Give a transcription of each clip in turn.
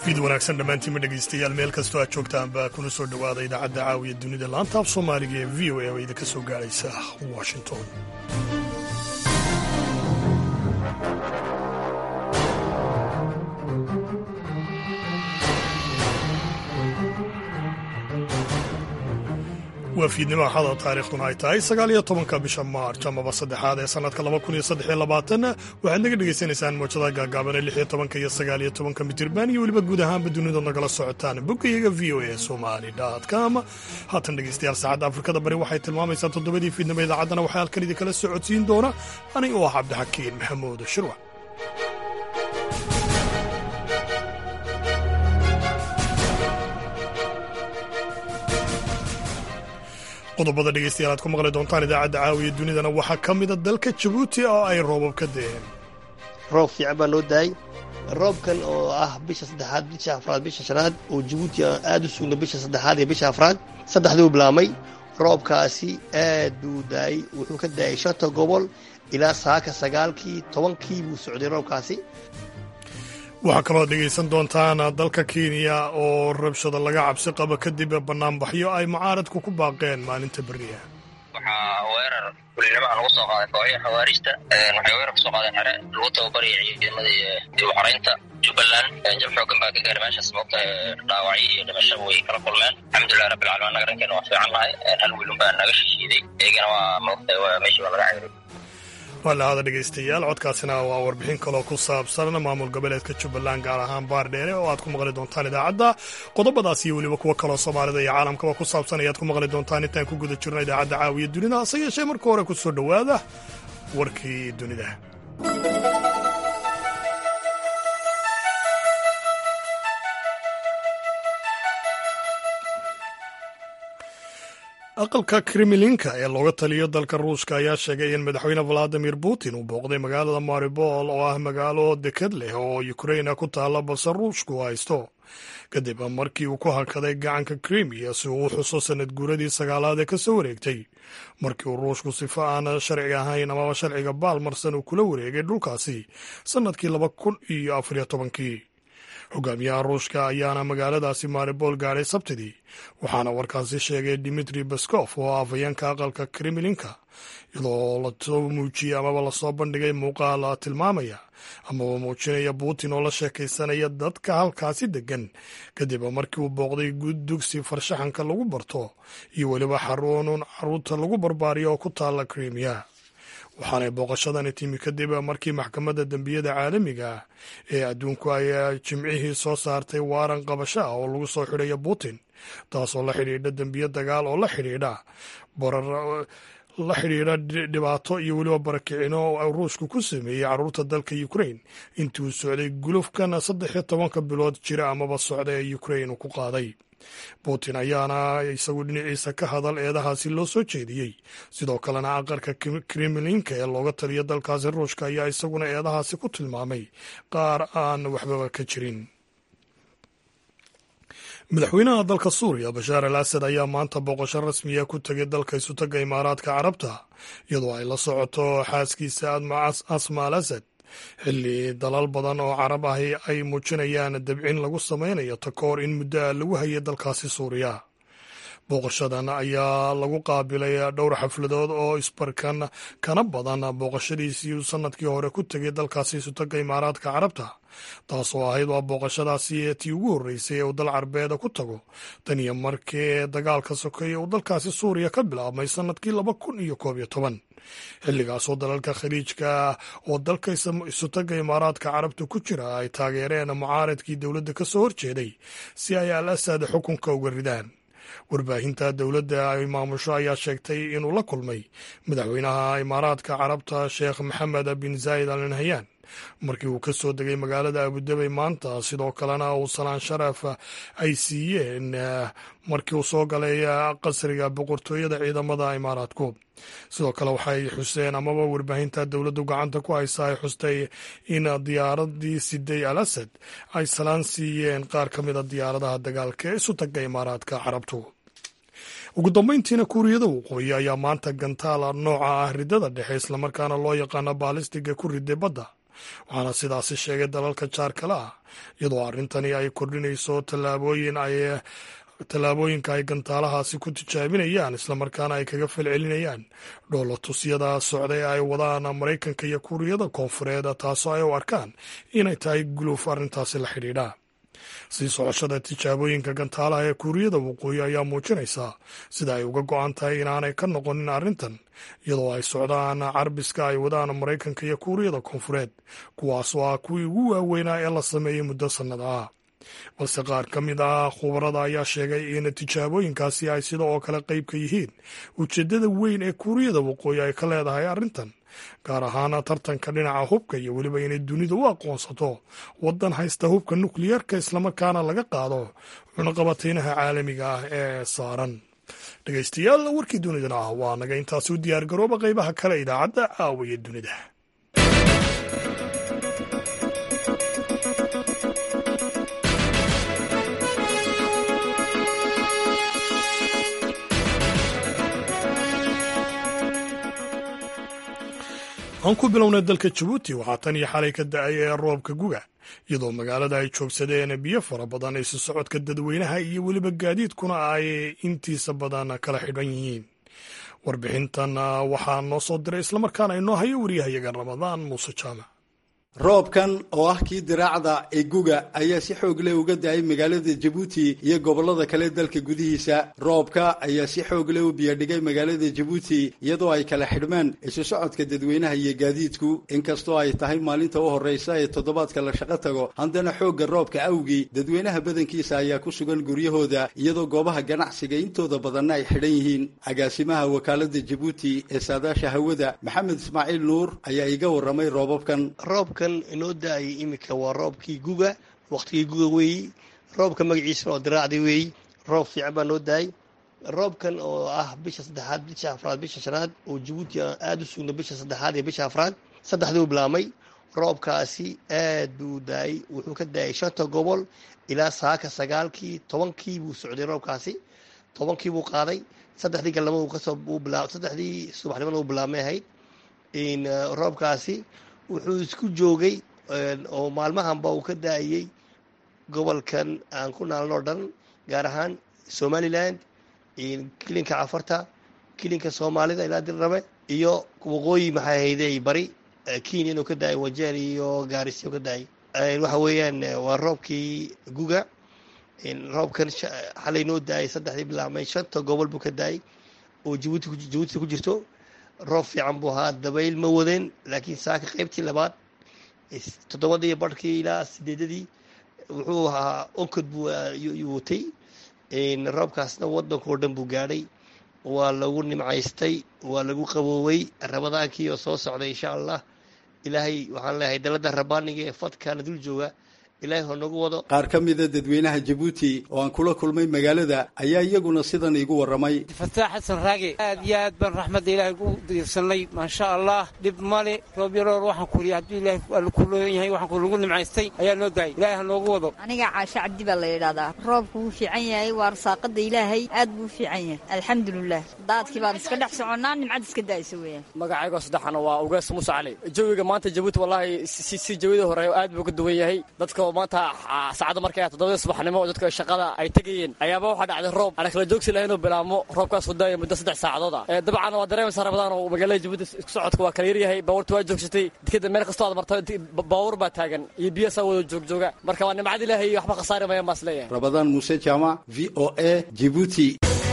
fiid wanaagsan dhammaantiinma dhegaystayaal meel kastoo aad joogtaanba kuna soo dhowaada idaacadda caawiya dunida laanta af soomaaliga ee v o a oo idinka soo gaadhaysa washington waa fiidnimo axada taariikhduna ay tahay sagaal iyo tobanka bisha maarj amaba saddexaad ee sannadka laba kun iyo saddex iyo labaatan waxaad naga dhegaysanaysaan mowjadaha gaagaaban ee lix iyo tobanka iyo sagaal iyo tobanka mitirban iyo weliba guud ahaanba dunida nagala socotaan boggayaga v o a somali com haatan dhegaystayaal saacadda afrikada bari waxay tilmaamaysaa toddobadii fiidnimo idaacaddana waxaa halkan idinkala socodsiin doona ani oo ah cabdixakiin maxamuud shirwac qodobada dhegeystayaal aad ku maqli doontaan idaacadda caawiya dunidana waxaa ka mida dalka jabuuti oo ay roobab ka deen roob fiican baa noo daayay roobkan oo ah bisha saddexaad bisha afraad bisha shanaad oo jabuuti aad u sugna bisha saddexaad iyo bisha afraad saddexduu bilaamay roobkaasi aad buu daayey wuxuu ka daayay shanta gobol ilaa saaka sagaalkii tobankii buu socday roobkaasi waxaa kaloo dhegaysan doontaan dalka kenya oo rabshada laga cabsi qabo kadib banaanbaxyo ay mucaaradku ku baaqeen maalinta beriya waxaa weerar kulinimo lagu soo qaaday kooxya xawaarista waxay weerar kusoo qaadeen xere lagu tababaraya ciidamadii dib u xoreynta jubbaland jab xoogan baa ka gaaray meeshaas moogta dhaawacyo iyo dhimashaba way kala kulmeen alxamdulilah rabbilcalamin annaga dhankeena waa fiican nahay hal wiilun baa naga shishiiday iyagana waa moogta meeshii baa laga cayray walaada dhegaystayaal codkaasina waa warbixin kaloo ku saabsan maamul goboleedka jubbaland gaar ahaan baardheere oo aad ku maqli doontaan idaacadda qodobadaas iyo weliba kuwo kaloo soomaalida iyo caalamkaba ku saabsan ayaad ku maqli doontaan intaan ku guda jirno idaacadda caawiya dunida hase yeeshee marka hore ku soo dhowaada warkii dunida aqalka kremlinka ee looga taliyo dalka ruushka ayaa sheegay in madaxweyne valadimir putin uu booqday magaalada maribol oo ah magaalo dekad leh oo ukraina ku taalla balse ruushku haysto kadib markii uu ku hakaday gacanka krimiya si uu u xuso sanad guuradii sagaalaad ee ka soo wareegtay markii uu ruushku sifo aan sharci ahayn amaba sharciga baalmarsan uu kula wareegay dhulkaasi sannadkii laba kun iyo afariyo tobankii hogaamiyaha ruushka ayaana magaaladaasi maribol gaadhay sabtidii waxaana warkaasi sheegay dimitri baskof oo afhayeenka aqalka kremlinka iyadoo lasoo muujiyey amaba lasoo bandhigay muuqaal tilmaamaya amaba muujinaya putin oo la sheekaysanaya dadka halkaasi degan kadib markii uu booqday dugsi farshaxanka lagu barto iyo weliba xaruunun caruurta lagu barbaariyo oo ku taalla krimiya waxaanay booqashadani timi kadib markii maxkamadda dembiyada caalamiga ah ee adduunku ay jimcihii soo saartay waaran qabasho ah oo lagu soo xidhayo putin taasoo la xidhiidha dembiyo dagaal oo la xidhiidha la xidhiidha dhibaato iyo weliba barakicino oo ruushku ku sameeyey carruurta dalka ukrain intii uu socday gulufkan saddex iyo tobanka bilood jira amaba socda ee ukrain uu ku qaaday putin ayaana isagu dhinaciisa ka hadal eedahaasi loo soo jeediyey sidoo kalena aqalka kremlinka ee looga taliyo dalkaasi ruushka ayaa isaguna eedahaasi ku tilmaamay qaar aan waxbaba ka jirin madaxweynaha dalka suuriya bashaar al asad ayaa maanta booqasho rasmiya ku tegay dalka isutaga imaaraadka carabta iyadoo ay la socoto xaaskiisa asma al asad xilli dalal badan oo carab ahi ay muujinayaan dabcin lagu samaynayo takoor in muddo a lagu hayay dalkaasi suuriya booqashadan ayaa lagu qaabilay dhowr xafladood oo isbarkan kana badan booqashadiisii uu sanadkii hore ku tegay dalkaasi isutaga imaaraadka carabta taasoo ahayd waa booqashadaasi tii ugu horreysay ee uu dal carbeeda ku tago tan iyo markii dagaalka sokeeye uu dalkaasi suuriya ka bilaabmay sanadkii laba kun iyo koob iyo toban xilligaasoo dalalka khaliijka oo dalka isutaga imaaraadka carabta ku jira ay taageereen mucaaradkii dowladda ka soo horjeeday si ay al asad xukunka uga ridaan warbaahinta dowladda ay maamusho ayaa sheegtay inuu la kulmay madaxweynaha imaaraadka carabta sheekh maxamed bin zaayid al nahyan markii uu ka soo degay magaalada abudabey maanta sidoo kalena uu salaan sharaf ay siiyeen markii uu soo galay qasriga boqortooyada ciidamada imaaraadku sidoo kale waxay xuseen amaba warbaahinta dowladdu gacanta ku haysa ay xustay in diyaaradii siday al asad ay salaan siiyeen qaar ka mida diyaaradaha dagaalka ee isu taga imaaraadka carabtu ugu dambeyntiina kuuriyada waqooyi ayaa maanta gantaala nooca ah ridada dhexe islamarkaana loo yaqaano baalistiga ku riday badda waxaana sidaasi sheegay dalalka jaarkale ah iyadoo arrintani ay kordhinayso tallaabooyin ay tallaabooyinka ay gantaalahaasi ku tijaabinayaan islamarkaana ay kaga falcelinayaan dhoolatusyada socda ee ay wadaan maraykanka iyo kuuriyada koonfureed taasoo ay u arkaan inay tahay guluuf arrintaasi la xidhiidha sii socoshada tijaabooyinka gantaalaha ee kuuriyada waqooyi ayaa muujinaysaa sida ay uga go-an tahay inaanay ka noqonin arrintan iyadoo ay socdaan carbiska ay wadaan maraykanka iyo kuuriyada koonfureed kuwaasoo ah kuwii ugu waaweynaa ee la sameeyey muddo sannada ah balse qaar ka mid ah khubarada ayaa sheegay in tijaabooyinkaasi ay sida oo kale qayb ka yihiin ujeeddada weyn ee kuuriyada waqooyi ay ka leedahay arrintan gaar ahaan tartanka dhinaca hubka iyo weliba inay dunida u aqoonsato waddan haysta hubka nukliyeerka islamarkaana laga qaado cunaqabateynaha caalamiga ah ee saaran dhegeystayaal warkii dunidana ah waa naga intaasi u diyaargarooba qaybaha kale idaacadda caawiya dunida aan ku bilownay dalka jabuuti waxaa tan iyo xalay ka da-ay ee roobka guga iyadoo magaalada ay joogsadeen biyo fara badan isu socodka dadweynaha iyo weliba gaadiidkuna ay intiisa badan kala xidhan yihiin warbixintan waxaa noo soo diray islamarkaana inoo hayo wariyahayaga ramadaan muuse jaamac roobkan oo ah kii diraacda ee guga ayaa si xoog leh uga da-ay magaalada jabuuti iyo gobollada kale dalka gudihiisa roobka ayaa si xoog leh u biyadhigay magaalada jabuuti iyadoo ay kala xidhmeen isu socodka dadweynaha iyo gaadiidku inkastoo ay tahay maalinta u horreysa ee toddobaadka la shaqo tago haddana xoogga roobka awgii dadweynaha badankiisa ayaa ku sugan guryahooda iyadoo goobaha ganacsiga intooda badanna ay xidhan yihiin agaasimaha wakaalada jabuuti ee saadaasha hawada maxamed ismaaciil nuur ayaa iga warramay roobabkan inoo da-ayay iminka waa roobkii guga waqtigii guga weeyi roobka magaciisana oo diraacdi weeyi roob fiican baa noo da-ay roobkan oo ah bisha saddexaad bisha afraad bisha shanaad oo jabuuti aada u sugna bisha saddexaad iyo bisha afraad saddexduu bilaamay roobkaasi aad buu da-ay wuxuu ka da-ay shanta gobol ilaa saaka sagaalkii tobankii buu socday roobkaasi tobankii buu qaaday saddexdii galnimo kasoo saddexdii subaxnimona uu bilaamay ahayd roobkaasi wuxuu isku joogay oo maalmahanba uu ka da-ayey gobolkan aan ku naalno dhan gaar ahaan somaliland kilinka cafarta kilinka soomaalida ilaa dirrabe iyo waqooyi maxay hayday bari kenya inuu ka da-ay wajeer iyo gaarisyo ka da-ay waxa weeyaan waa roobkii guga roobkan xalay noo da-ay saddexdii bilaabmay shanta gobol buu ka da-ay oo jabuuti jabuuti ku jirto roob fiican buu ahaa dabayl ma wadeen laakiin saaka qaybtii labaad toddobadii barhkii ilaa sideedadii wuxuu ahaa onkod buu watay roobkaasna waddankao dhan buu gaadhay waa lagu nimcaystay waa lagu qaboowey ramadaankii oo soo socday insha allah ilaahay waxaan leeyahay dalada rabaaniga ee fadkaana dul jooga ilaahay hoo nagu wado qaar ka mida dadweynaha jabuuti oo aan kula kulmay magaalada ayaa iyaguna sidan iigu warramay fataax xasan raage aad iyo aad baan raxmadda ilaahay ugu diirsanay maasha allah dhib male roob yaroor waxaan kuriy hadduu ilahay alla ku looyan yahay waxaan kulagu nimcaystay ayaa noo daayay ilaahay ha noogu wado aniga caasho cabdi baa la yidhahdaa roobku wuu fiican yahay waa rasaaqada ilaahay aad buu u fiican yahay alxamdulilah daadkii baan iska dhex soconnaa nimcad iska daaysa weeyaan magacaygoo saddexana waa ugees muuse cali jawiga maanta jabuuti wallaahi si jawida hore aad buu ka duwan yahay dadka maanta saacadda markay ah toddobadii subaxnimo oo dadka shaqada ay tegayeen ayaaba waxaa dhacday roob aan kala joogsi lahayn oo bilaabmo roobkaas daaya muddo saddex saacadood ah dabcan waa dareemaysaa rabadaan oo magaalada jabuuti isku socodka waa kala yaryahay baabuurta waa joogsatay dekeda meel kastoo aad marta baabuur baa taagan iyo biyasaa wada joogjooga marka waa nimcad ilaahay waxba khasaari mayaan baas leeyahay rabadaan muuse jaamac v o a jibuuti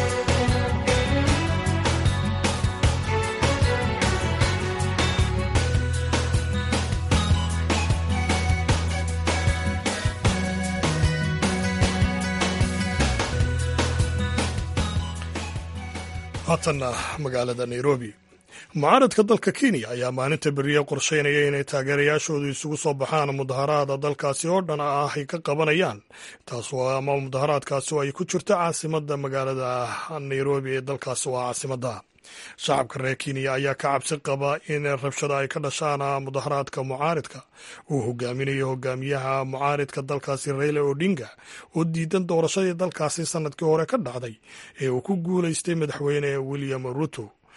haatanna magaalada nairobi mucaaradka dalka kenya ayaa maalinta beriye qorsheynaya inay taageerayaashoodu isugu soo baxaan mudaharaada dalkaasi oo dhan ah ay ka qabanayaan taas ama mudaharaadkaasi oo ay ku jirto caasimada magaalada nairobi ee dalkaasi waa caasimadda shacabka reer kenya ayaa ka cabsi qaba in rabshada ay ka dhashaan mudaharaadka mucaaridka uu hogaaminayo hogaamiyaha mucaaridka dalkaasi raila odinga oo diidan doorashadii dalkaasi sanadkii hore ka dhacday ee uu ku guulaystay madaxweyne william ruto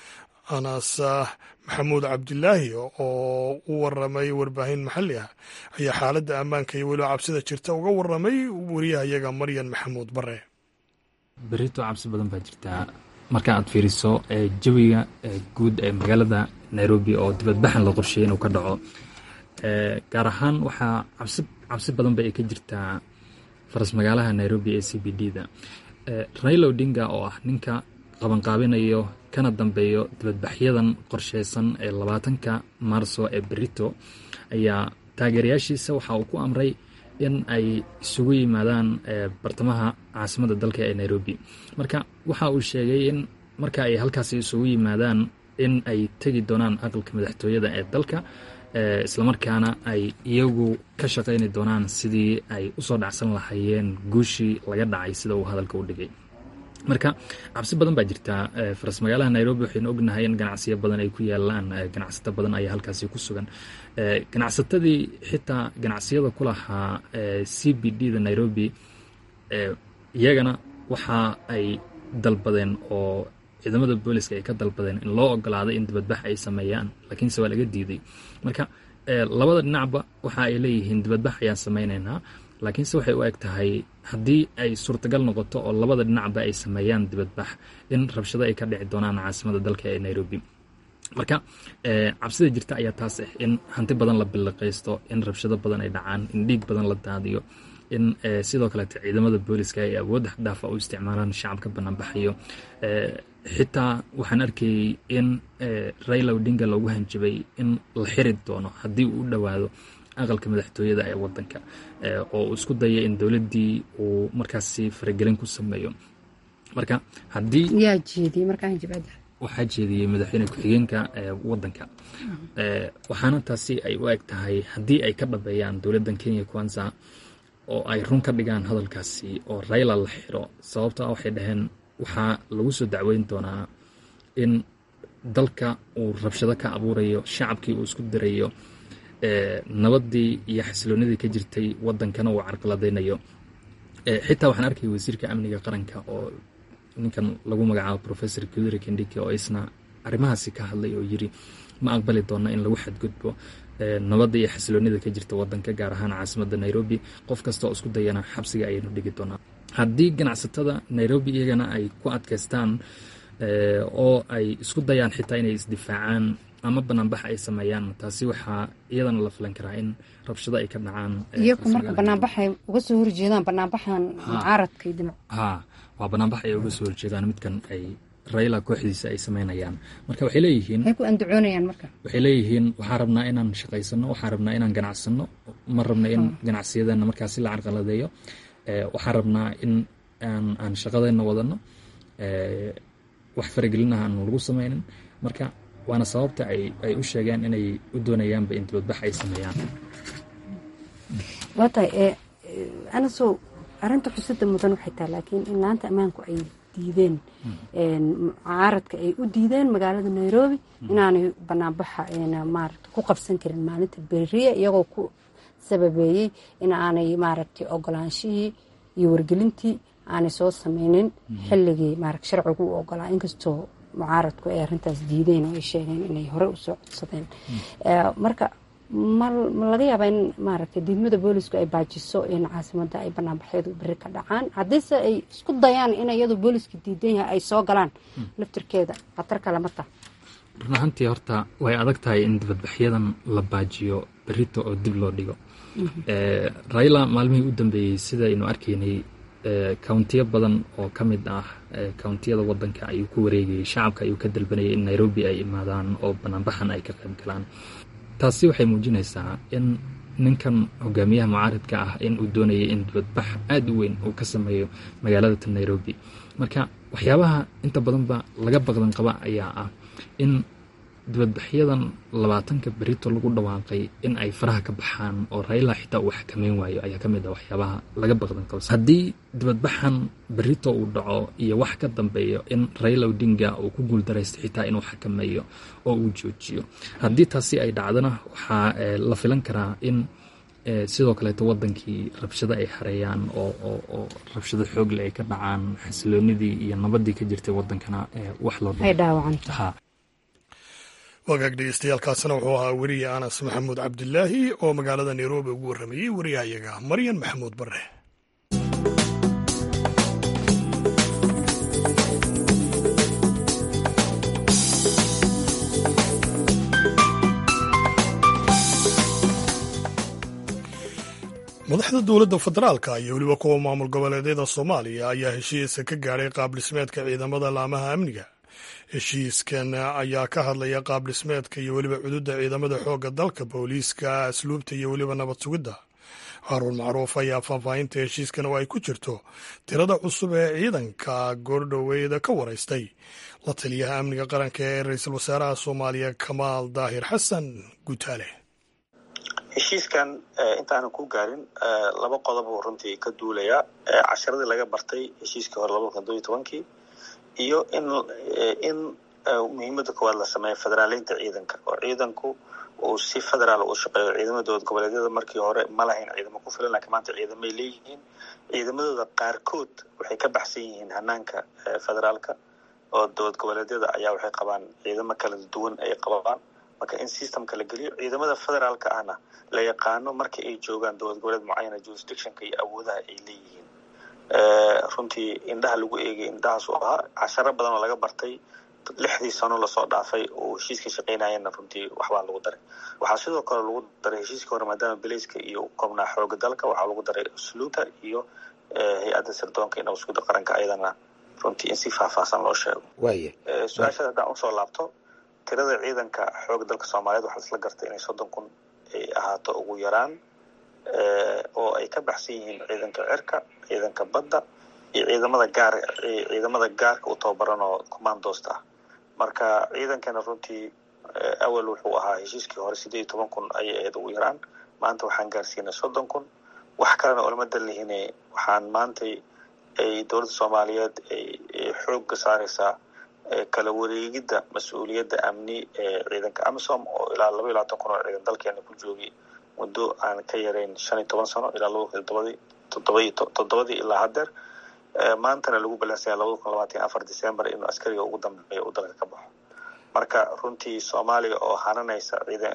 anas maxamuud cabdilaahi oo u waramay warbaahin maxalli ah ayaa xaaladda ammaanka iyo weliba cabsida jirta uga waramay wariyahayaga maryan maxamuud bare berito cabsi badan baa jirtaa marka aad fiiriso jawiga guud ee magaalada nairobi oo dibadbaxan la qorsheeyay inuu ka dhaco gaar ahaan waxaa cabsi cabsi badan ba ay ka jirtaa faras magaalaha nairobi ee c b d da raila odinga oo ah ninka qabanqaabinayo kana dambeeyo dibadbaxyadan qorsheysan ee labaatanka maarso ee berito ayaa taageerayaashiisa waxa uu ku amray in ay isugu yimaadaan bartamaha caasimadda dalka ee nairobi marka waxa uu sheegay in marka ay halkaasi isugu yimaadaan in ay tegi doonaan aqalka madaxtooyada ee dalka islamarkaana ay iyagu ka shaqayni doonaan sidii ay usoo dhacsan lahaayeen guushii laga dhacay sida uu hadalka u dhigay marka cabsi badan baa jirtaa faras magaalaha nairobi waxaynu ognahay in ganacsiyo badan ay ku yaalaan ganacsato badan ayaa halkaasi ku sugan ganacsatadii xitaa ganacsiyada ku lahaa c b d da nairobi iyagana waxa ay dalbadeen oo ciidamada booliska ay ka dalbadeen in loo ogolaaday in dibadbax ay sameeyaan laakiinse waa laga diiday marka labada dhinacba waxa ay leeyihiin dibadbax ayaan samaynaynaa laakiinse waxay u eg tahay haddii ay suurtagal noqoto oo labada dhinacba ay sameeyaan dibadbax in rabshado ay ka dhici doonaan caasimada dalka ee nairobi marka cabsida jirta ayaa taas ah in hanti badan la billiqaysto in rabshado badan ay dhacaan in dhiig badan la daadiyo in sidoo kaleete ciidamada booliska ay awoodda xdhaafa u isticmaalaan shacabka banaanbaxayo xitaa waxaan arkayey in raila odinga loogu hanjabay in la xiri doono haddii uu u dhowaado aqalka madaxtooyada ee wadanka oo uu isku daya in dowladdii uu markaasi faragelin ku sameeyo marka haddii waxaa jeediyey madaxweyne ku-xigeenka wadanka waxaana taasi ay u eg tahay haddii ay ka dhabeeyaan dowladdan kenya kwanza oo ay run ka dhigaan hadalkaasi oo raila la xiro sababto ah waxay dhaheen waxaa lagu soo dacweyn doonaa in dalka uu rabshado ka abuurayo shacabkii uu isku dirayo nabaddii iyo xasiloonidii ka jirtay wadankana uu carqaladaynayo xitaa waxaan arkaya wasiirka amniga qaranka oo ninkan lagu magacaabo professor kudri kendike oo isna arrimahaasi ka hadlay oo yiri ma aqbali doona in lagu xadgudbo nabadda iyo xasiloonida ka jirta wadanka gaar ahaan caasimadda nairobi qof kasta oo isku dayana xabsiga ayaynu dhigi doonaa haddii ganacsatada nairobi iyagana ay ku adkaystaan oo ay isku dayaan xitaa inay isdifaacaan ama banaanbax ay sameeyaan taasi waxaa iyadana la filan karaa in rabshado ay ka dhacaan iyagu marka banaanbaxay uga soo horjeedaan banaanbaxan mucaaradka dinac ha waa banaanbax ay uga soo horjeedaan midkan ay raila kooxdiisa ay sameynayaan marka waxay leeyihiin maxay ku andacoonayaan marka waxay leeyihiin waxaan rabnaa inaan shaqaysano waxaan rabnaa inaan ganacsano ma rabna in ganacsiyadeenna markaasi la carqaladeeyo waxaan rabnaa in aan aan shaqadeenna wadano wax faragelinaha aan lagu sameynin marka waana sababta ay ay u sheegeen inay u doonayaanba in dibadbax ay sameeyaan waa tahay anasow arrinta xusida mudan waxay tahay laakiin in laanta ammaanku ay diideen mucaaradka ay u diideen magaalada nairobi inaanay banaanbaxa maarata ku qabsan karin maalinta beriya iyagoo ku sababeeyey in aanay maaragtay ogolaanshihii iyo wargelintii aanay soo sameynin xilligii maarata sharcigu u ogolaa inkastoo mucaaradku ay arrintaas diideen oo ay sheegeen inay hore usoo codsadeen marka ma laga yaabaa in maaragtay diidmada boolisku ay baajiso in caasimada ay banaanbaxyadu beri ka dhacaan haddiise ay isku dayaan in iyadoo booliska diidan yahay ay soo galaan laftirkeeda khatar kale ma taha run ahaantii horta way adag tahay in dibadbaxyadan la baajiyo berito oo dib loo dhigo raila maalmihii u dambeeyey sidaynu arkaynay countiyo badan oo ka mid ah countiyada wadanka ayuu ku wareegayay shacabka ayuu ka dalbanayay in nairobi ay imaadaan oo banaanbaxan ay ka qayb galaan taasi waxay muujinaysaa in ninkan hogaamiyaha mucaaridka ah in uu doonayay in dibadbax aada u weyn uu ka sameeyo magaalada ta nairobi marka waxyaabaha inta badanba laga baqdan qaba ayaa ah in dibadbaxyadan labaatanka berito lagu dhawaaqay in ay faraha ka baxaan oo raila xitaa uu xakameyn waayo ayaa ka mid ah waxyaabaha laga baqdan qaba haddii dibadbaxan berito uu dhaco iyo wax ka dambeeyo in raila odinga uu ku guuldaraysto xitaa inuu xakameeyo oo uu joojiyo haddii taasi ay dhacdana waxaa la filan karaa in sidoo kaleeto wadankii rabshado ay hareeyaan oo rabshado xoogle ay ka dhacaan xasiloonidii iyo nabadii ka jirtay wadankana wax loo ay dhaawacanta wagaag dhegeystayaaalkaasina wuxuu ahaa weriye anas maxamuud cabdilaahi oo magaalada nairobi ugu warramayey wariyahayaga maryan maxamuud bare madaxda dowladda federaalka iyo weliba kuwa maamul goboleedyada soomaaliya ayaa heshiisa ka gaadhay qaabdhismeedka ciidamada laamaha amniga heshiiskan ayaa ka hadlaya qaabdhismeedka iyo weliba cududda ciidamada xoogga dalka booliiska asluubta iyo weliba nabad sugidda haruun macruuf ayaa faahfaahinta heshiiskan oo ay ku jirto tirada cusub ee ciidanka goordhoweeda ka waraystay la taliyaha amniga qaranka ee ra-iisul wasaaraha soomaaliya kamaal daahir xasan gutaale heshiiskan intaanan ku gaarin laba qodob uu runtii ka duulayaa casharadii laga bartay heshiiskii hore labada kun doiyo tobankii iyo in in muhiimadda koowaad la sameeyo federaaleynta ciidanka oo ciidanku uu si federaal u shaqeeyo ciidamada dowlad goboleedyada markii hore ma lahayn ciidamo ku filan laakiin maanta ciidamay leeyihiin ciidamadooda qaarkood waxay ka baxsan yihiin hanaanka federaalka oo dowlad goboleedyada ayaa waxay qabaan ciidamo kala duwan ay qabaan marka in systemka la geliyo ciidamada federaalka ahna la yaqaano marka ay joogaan dowlad goboleed mucayana jurisdictionka iyo awoodaha ay leeyihiin runtii indhaha lagu eegay indhahaas uu ahaa casharo badan oo laga bartay lixdii sano lasoo dhaafay oo heshiiska shaqaynayana runtii waxbaa lagu daray waxaa sidoo kale lagu daray heshiiska hore maadaama belayska iyo koobnaa xooga dalka waxaa lagu daray usluuta iyo hay-adda sirdoonka iyo nabadsuguda qaranka ayadana runtii in si faahfaahsan loo sheego waaya su-aashaada haddaan usoo laabto tirada ciidanka xooga dalka soomaaliyeed waxaa isla gartay inay soddon kun ay ahaato ugu yaraan oo ay ka baxsan yihiin ciidanka cirka ciidanka badda iyo ciidamada gaar ciidamada gaarka u tababaran oo commandosta ah marka ciidankana runtii awal wuxuu ahaa heshiiskii hore sideed iyo toban kun ayay ahayd ugu yaraan maanta waxaan gaarsiinay soddon kun wax kalena olama dalihine waxaan maantay ay dowladda soomaaliyeed ay xoogga saareysaa kala wareegidda mas-uuliyadda amni ee ciidanka amisom oo ilaa laba iyo labaatan kun oo ciidan dalkeena ku joogay muddo aan ka yarayn shan iyo toban sano ilaa laba kun todobadii todobaiyo toddobadii ilaa haddeer maantana lagu balansaya labada kun labaatan iyo afar december inuu askariga ugu dambeeya uu dalka ka baxo marka runtii soomaaliya oo hananaysa ciidan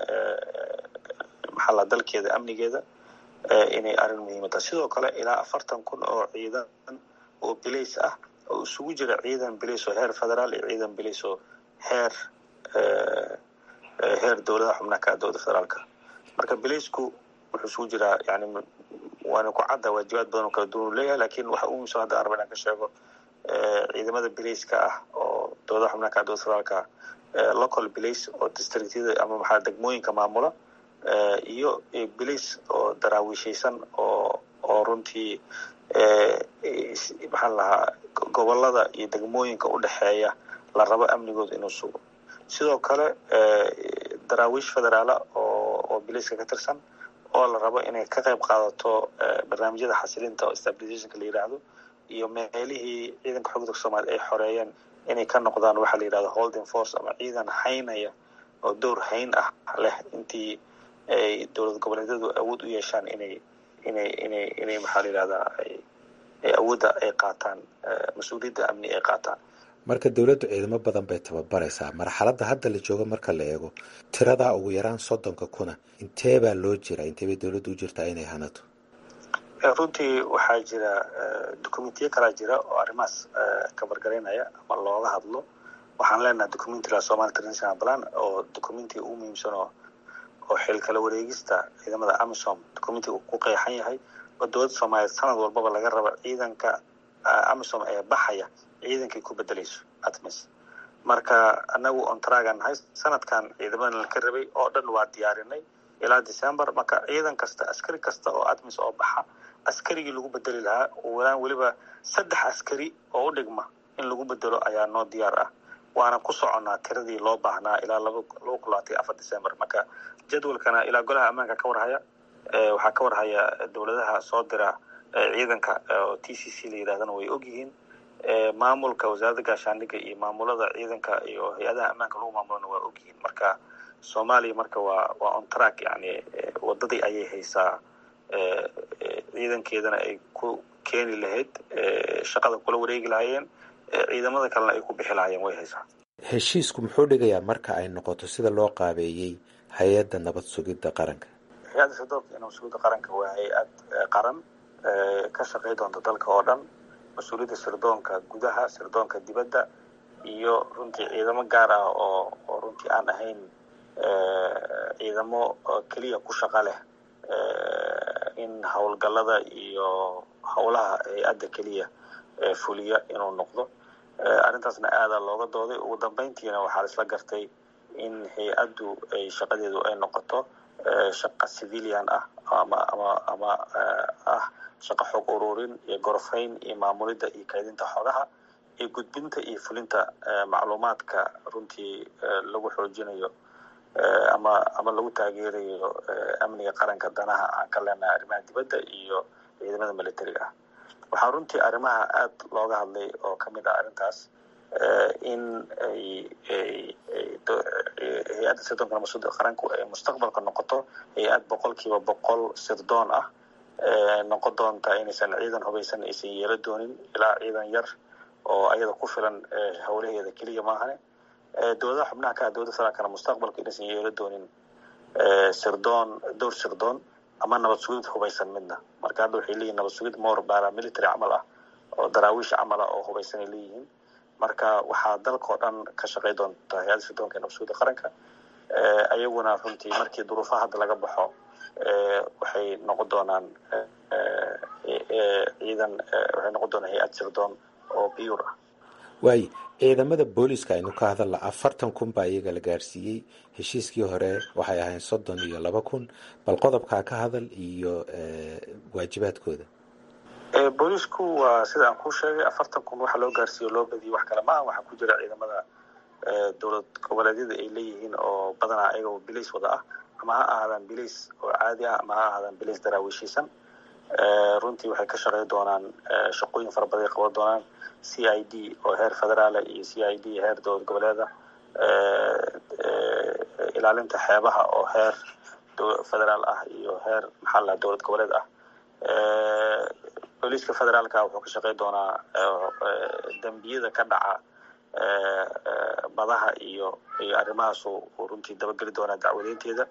maxalla dalkeeda amnigeeda inay arrin muhiima tahay sidoo kale ilaa afartan kun oo ciidan oo bilays ah oo isugu jira ciidan bilays oo heer federaal iyo ciidan bilays oo heer heer dowladaha xubnaha ka dowladda federaalka marka bilaysku wuxuu isugu jiraa yani waana ku cadda waajibaad badan oo kala duwan u leeyahay lakin waxa u muhiimsan hadda araba inaan ka sheego ciidamada bilayska ah oo dowladaha xubnaha ka dowladda federaalka local bilays oo districtyada ama maxaa degmooyinka maamula iyo bilays oo daraawiishaysan oo oo runtii maxaan lahaa gobolada iyo degmooyinka u dhexeeya la rabo amnigooda inuu sugo sidoo kale daraawiish federaala oo oo bilayska ka tirsan oo la rabo inay ka qayb qaadato barnaamijyada xasilinta oo stabilizationka la yidhaahdo iyo meelihii ciidanka xogda dalka soomaliya ay xoreeyeen inay ka noqdaan waxaa la yidhahda holding force ama ciidan haynaya oo dowr hayn ah leh intii ay dowlad goboleedyadu awood u yeeshaan inay inay inay inay maxaa la yidhahdaa ay awoodda ay qaataan mas-uuliyadda amni ay qaataan marka dowladdu ciidamo badan bay tababaraysaa marxaladda hadda la joogo marka la eego tiradaa ugu yaraan soddonka kuna intee baa loo jira intee bay dowladdu u jirtaa inay hanato runtii waxaa jira documentiyo kalaa jira oo arrimahaas kabargaraynaya ama looga hadlo waxaan leenahay documenti la somali international plan oo documentiga ugu muhiimsan oo oo xil kala wareegista ciidamada amisom documentiga uu ku qeexan yahay oo dowladda soomaaliyeed sanad walbaba laga raba ciidanka amisom ee baxaya ciidankay ku bedelayso atmis marka anagu ontragan nahay sanadkan ciidamadan ka rabay oo dhan waa diyaarinay ilaa december marka ciidan kasta askari kasta oo atmis oo baxa askarigii lagu bedeli lahaa walaan weliba saddex askari oo u dhigma in lagu bedelo ayaa noo diyaar ah waana ku soconnaa tiradii loo baahnaa ilaa laba laba kun labaatan afar december marka jadwalkana ilaa golaha ammaanka ka warhaya waxaa ka warhaya dowladaha soo dira ciidanka oo t c c la yidhahdana way ogyihiin maamulka wasaaradda gaashaandhigga iyo maamulada ciidanka iyo hay-adaha ammaanka lagu maamulana waa ogyihiin marka soomaaliya marka waa waa on track yani wadadii ayay haysaa ciidankeedana ay ku keeni lahayd shaqada kula wareegi lahaayeen ciidamada kalena ay ku bixi lahaayeen way haysaa heshiisku muxuu dhigayaa marka ay noqoto sida loo qaabeeyey hay-adda nabad sugidda qaranka hay-adda sirdoonka nabad sugidda qaranka waa hay-ad qaran ka shaqey doonta dalka oo dhan mas-uuliyadda sirdoonka gudaha sirdoonka dibadda iyo runtii ciidamo gaar ah oo oo runtii aan ahayn ciidamo keliya ku shaqa leh in howlgallada iyo howlaha hay-adda keliya fuliya inuu noqdo arrintaasna aadaa looga dooday ugu dambeyntiina waxaa isla gartay in hay-addu ay shaqadeedu ay noqoto shaqa civilian ah ama ama ama ah shaqo xog ururin iyo gorfayn iyo maamulidda iyo kaydinta xogaha iyo gudbinta iyo fulinta macluumaadka runtii lagu xoojinayo ama ama lagu taageerayo amniga qaranka danaha aan ka leenahay arrimaha dibadda iyo ciidamada militariga ah waxaa runtii arrimaha aad looga hadlay oo ka mid ah arrintaas in ay hay-adda sirdoonka nabadsuda qaranku ay mustaqbalka noqoto hay-ad boqolkiiba boqol sirdoon ah noqon doonta inaysan ciidan hubaysan aysan yeelo doonin ilaa ciidan yar oo ayada ku filan howlaheeda keliya maahane dowladaha xubnaha ka ah dowladda federaalkana mustaqbalka inaysan yeelo doonin sirdoon dowr sirdoon ama nabad sugid hubaysan midna marka hadda waxay leeyihin nabad sugid more paramilitary camal ah oo daraawiish camal ah oo hubaysan ay leeyihiin marka waxaa dalkao dhan ka shaqey doonta hay-adda sirdoonka nabad sugidda qaranka ayaguna runtii markii duruufaha hadda laga baxo waxay noqon doonaan ciidan waxay noqon doonaan hay-ad sirdoon oo biyur ah waayo ciidamada booliska aynu ka hadalla afartan kun baa iyaga la gaarsiiyey heshiiskii hore waxay ahayn soddon iyo laba kun bal qodobkaa ka hadal iyo waajibaadkooda boolisku waa sida aan kuu sheegay afartan kun waxa loo gaarsiiyo loo badiyay wax kale maaha waxaa ku jira ciidamada dowlad goboleedyada ay leeyihiin oo badanaa ayagoo bilays wada ah ama ha ahaadaan bilays oo caadi ah ama ha ahaadaan bilays daraawiishiisan runtii waxay ka shaqey doonaan shaqooyin fara badan ay qaban doonaan c i d oo heer federaala iyo c i d heer dowlad goboleeda ilaalinta xeebaha oo heer federaal ah iyo heer maxaa laha dowlad goboleed ah booliiska federaalka wuxuu ka shaqey doonaa dembiyada ka dhaca badaha iyo iyo arrimahaas uu runtii dabageli doonaa dacwadeynteeda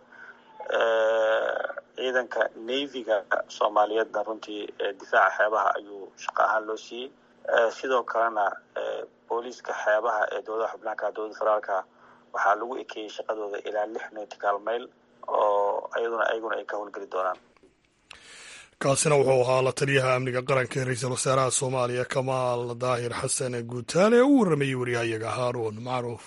ciidanka navyga soomaaliyeedna runtii difaaca xeebaha ayuu shaqo ahaan loo siiyey sidoo kalena booliiska xeebaha ee dowladaha xubnaanka dowladda federaalka waxaa lagu ekeeyey shaqadooda ilaa lix nautical mail oo ayaduna ayaguna ay ka howlgeli doonaan kaasina wuxuu ahaa la taliyaha amniga qaranka ee ra-iisul wasaaraha soomaaliya kamaal daahir xasan guutaale ee u warramayey waryahayaga haaruun macruuf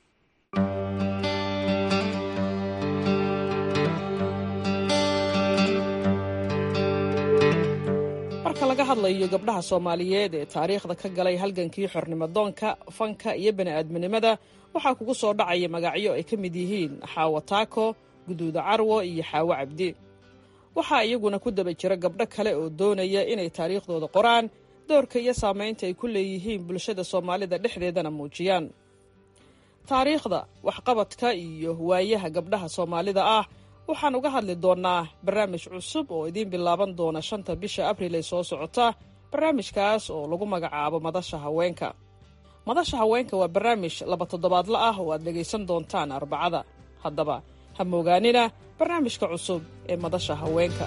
marka laga hadlayo gabdhaha soomaaliyeed ee taariikhda ka galay halgankii xornimadoonka fanka iyo bani'aadminimada waxaa kugu soo dhacaya magacyo ay ka mid yihiin xaawo taako guduuda carwo iyo xaawo cabdi waxaa iyaguna ku daba jira gabdho kale oo doonaya inay taariikhdooda qoraan doorka iyo saamaynta ay ku leeyihiin bulshada soomaalida dhexdeedana muujiyaan taariikhda waxqabadka iyo waayaha gabdhaha soomaalida ah waxaan uga hadli doonnaa barnaamij cusub oo idiin bilaaban doona shanta bisha abriil ee soo socota barnaamijkaas oo lagu magacaabo madasha haweenka madasha haweenka waa barnaamij laba toddobaadla ah oo aad dhegaysan doontaan arbacada haddaba ha moogaanina barnaamijka cusub ee madasha haweenka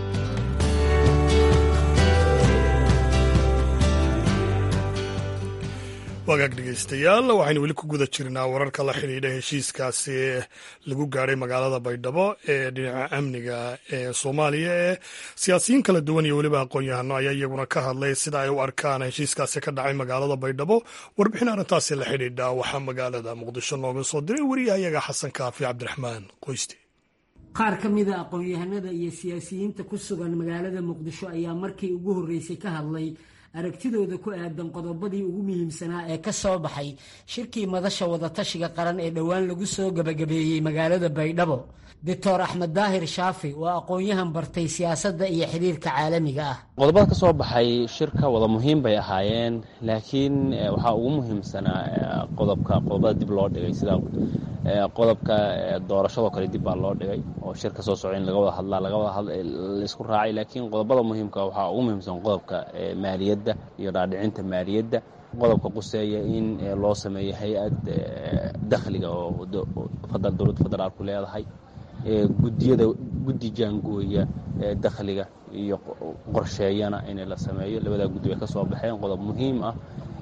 wagaag dhegaystayaal waxaynu weli ku guda jirnaa wararka la xidhiidha heshiiskaasi lagu gaadhay magaalada baydhabo ee dhinaca amniga ee soomaaliya ee siyaasiyiin kala duwan iyo weliba aqoon-yahano ayaa iyaguna ka hadlay sida ay u arkaan heshiiskaasi ka dhacay magaalada baydhabo warbixin arrintaasi la xidhiidha waxaa magaalada muqdisho nooga soo diray wariyahayaga xasan kaafi cabdiraxmaan qoyste qaar ka mida aqoon-yahanada iyo siyaasiyiinta ku sugan magaalada muqdisho ayaa markii ugu horreysay ka hadlay aragtidooda ku aadan qodobadii ugu muhiimsanaa ee ka soo baxay shirkii madasha wadatashiga qaran ee dhowaan lagu soo gebagabeeyey magaalada baydhabo doctor axmed daahir shaafi waa aqoon-yahan bartay siyaasadda iyo xiriirka caalamiga ah qodobada ka soo baxay shirka wada muhiim bay ahaayeen laakiin waxaa ugu muhiimsanaa qodobka qodobada dib loo dhigay sida qodobka doorashadoo kale dib baa loo dhigay oo shirka soo soco in laga wada hadlaa laga wada laisku raacay laakiin qodobada muhiimka waxaa ugu muhiimsan qodobka maaliyadda maaliyadda iyo dhaadhicinta maaliyadda qodobka quseeya in loo sameeyo hay-ad dakhliga oo dowladda federaalku leedahay gudiyada guddi jaangooya dakhliga iyo qorsheeyana in la sameeyo labadaa guddi bay ka soo baxeen qodob muhiim ah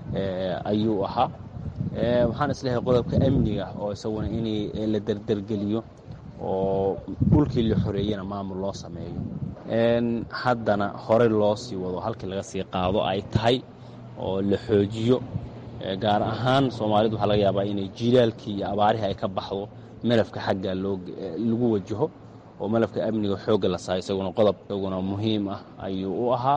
ayuu ahaa waxaan isleehay qodobka amniga oo isaguna in la derdergeliyo oo dhulkii la xoreeyana maamul loo sameeyo haddana horey loo sii wado halkii laga sii qaado ay tahay oo la xoojiyo gaar ahaan soomaalidu waxaa laga yaabaa inay jilaalkii iyo abaarihii ay ka baxdo malafka xagga lagu wajaho oo malafka amniga xoogga la saaro isaguna qodob isaguna muhiim ah ayuu u ahaa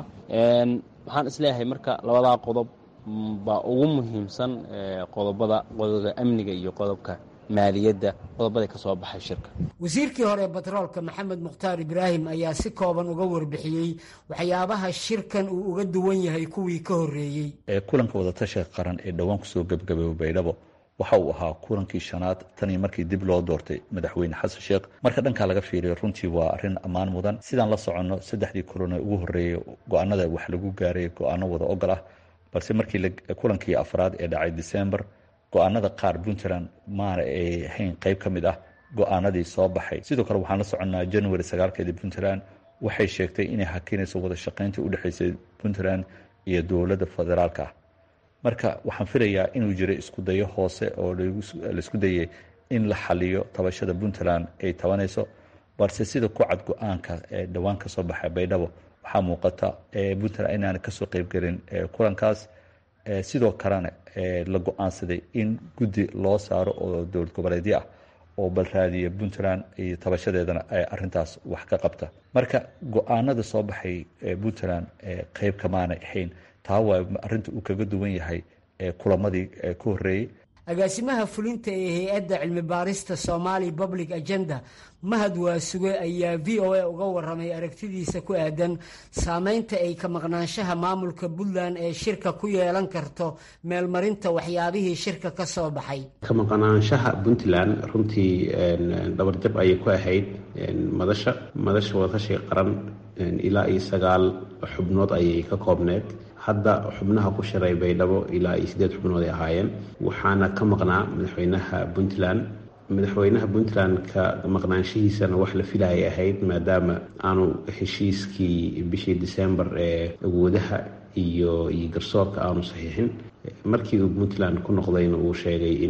waxaan isleeyahay marka labadaa qodob baa ugu muhiimsan qodobada qodobka amniga iyo qodobka maaliyadda qodobada ka soo baxay shirka wasiirkii hore ee batroolka maxamed mukhtaar ibraahim ayaa si kooban uga warbixiyey waxyaabaha shirkan uu uga duwan yahay kuwii ka horreeyey kulanka wadatashiga qaran ee dhowaan kusoo gebgabeeyey baydhabo waxa uu ahaa kulankii shanaad tan iyo markii dib loo doortay madaxweyne xasan sheekh marka dhankaa laga fiiriyo runtii waa arrin ammaan mudan sidaan la soconno saddexdii kulan ee ugu horreeyey go-aanada wax lagu gaaray go-aano wada ogol ah balse markii kulankii afraad ee dhacay december go-aanada qaar puntland maana ay ahayn qayb ka mid ah go-aanadii soo baxay sidoo kale waxaan la soconnaa january sagaalkeedii puntland waxay sheegtay inay hakinayso wada shaqayntii u dhexaysay puntland iyo dowladda federaalka ah marka waxaan filayaa inuu jiro isku dayo hoose oo laisku dayay in la xaliyo tabashada puntland ay tabanayso balse sida ku cad go-aanka ee dhowaan ka soo baxay baydhabo waxaa muuqata puntland inaana kasoo qeybgelin kulankaas sidoo kalena la go-aansaday in guddi loo saaro oo dowlad goboleedyo ah oo balraadiya puntland iyo tabashadeedana ay arintaas wax ka qabta marka go-aanada soo baxay puntland qeyb kamaanay ahayn taa waa arinta uu kaga duwan yahay kulamadii ka horeeyey agaasimaha fulinta ee hay-adda cilmi baarista somali public agenda mahad waasuge ayaa v o a uga waramay aragtidiisa ku aadan saameynta ay ka maqnaanshaha maamulka puntland ee shirka ku yeelan karto meelmarinta waxyaabihii shirka ka soo baxay ka maqnaanshaha puntland runtii dhabarjab ayay ku ahayd madasha madasha wadatashiga qaran ilaa iyo sagaal xubnood ayay ka koobneed hadda xubnaha ku shiray baydhabo ilaa iyo siddeed xubnood ay ahaayeen waxaana ka maqnaa madaxweynaha puntland madaxweynaha puntland ka maqnaanshihiisana wax la filayay ahayd maadaama aanu heshiiskii bishii december ee awoodaha iyo iyo garsoorka aanu saxiixin markii uu puntland ku noqdayna uu sheegay in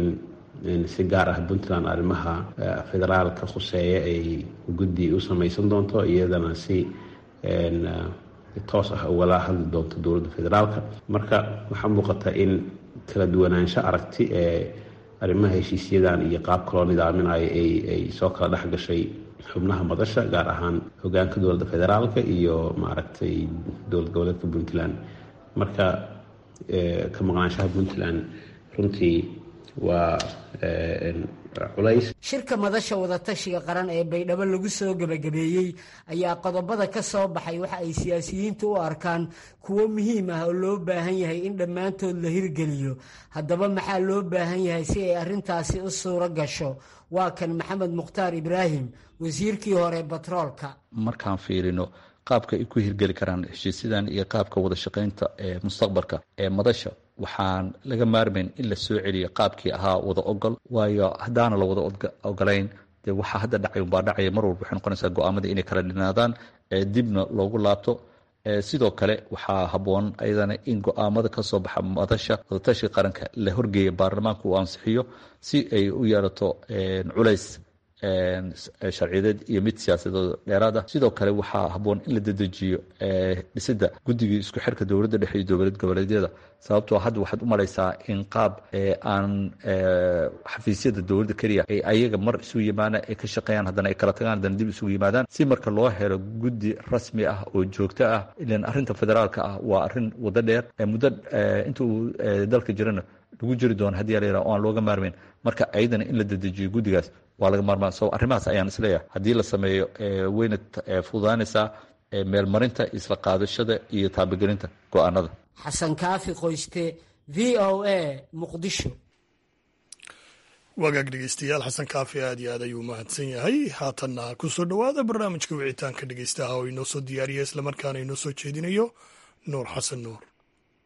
si gaar ah puntland arrimaha federaalka khuseeya ay guddi u samaysan doonto iyadana si toos ah ugala hadli doonto dowladda federaalka marka waxaa muuqata in kala duwanaansho aragti ee arrimaha heshiisyadan iyo qaabka loo nidaaminayo ay soo kala dhex gashay xubnaha madasha gaar ahaan hogaanka dowladda federaalka iyo maaragtay dowlad goboleedka puntland marka ka maqnaanshaha puntland runtii waa culays shirka madasha wadatashiga qaran ee baydhabo lagu soo gebagabeeyey ayaa qodobada ka soo baxay waxa ay siyaasiyiintu u arkaan kuwo muhiim ah oo loo baahan yahay in dhammaantood la hirgeliyo haddaba maxaa loo baahan yahay si ay arrintaasi u suuro gasho waa kan maxamed mukhtaar ibraahim wasiirkii hore batroolka markaan fiirino qaabka ay ku hirgeli karaan heshiisyadan iyo qaabka wada shaqaynta ee mustaqbalka ee madasha waxaan laga maarmayn in la soo celiyo qaabkii ahaa wada ogol waayo haddaana la wada ogolayn dee waxaa hadda dhacay umbaa dhacaya mar walba waxay noqonaysaa go-aamadii inay kala dhinaadaan dibna loogu laabto sidoo kale waxaa habboon ayadana in go-aamada ka soo baxa madasha wadatashiga qaranka la horgeeya baarlamaanka uu ansixiyo si ay u yeelato culays sharciyadeed iyo mid siyaasadeed dheeraad ah sidoo kale waxaa habboon in la dedejiyo dhisidda guddigii isku xirka dowladda dhexe iyo dowlad goboleedyada sababtoo hadda waxaad u malaysaa in qaab aan xafiisyada dowladda keliya ay ayaga mar isugu yimaadaan ay ka shaqeeyaan haddana ay kala tagaan haddana dib isugu yimaadaan si marka loo helo guddi rasmi ah oo joogto ah ilan arrinta federaalka ah waa arrin wado dheer muddo inta uu dalka jirana lagu jiri doono haddii la yidhaha o aan looga maarmayn marka ayadana in la dedejiyo guddigaas waa laga maarmaan so arrimahaas ayaan isleeyahay haddii la sameeyo wayna fududaanaysaa meelmarinta isla qaadashada iyo taabagelinta go-aanada xasan kaafi qoyste v o a muqdisho wagaag dhegeystayaal xasan kaafi aad iyo aad ayuu mahadsan yahay haatanna ku soo dhowaada barnaamijka wicitaanka dhegeystaha oo inoo soo diyaariya islamarkaana inoo soo jeedinayo nuur xasan nuur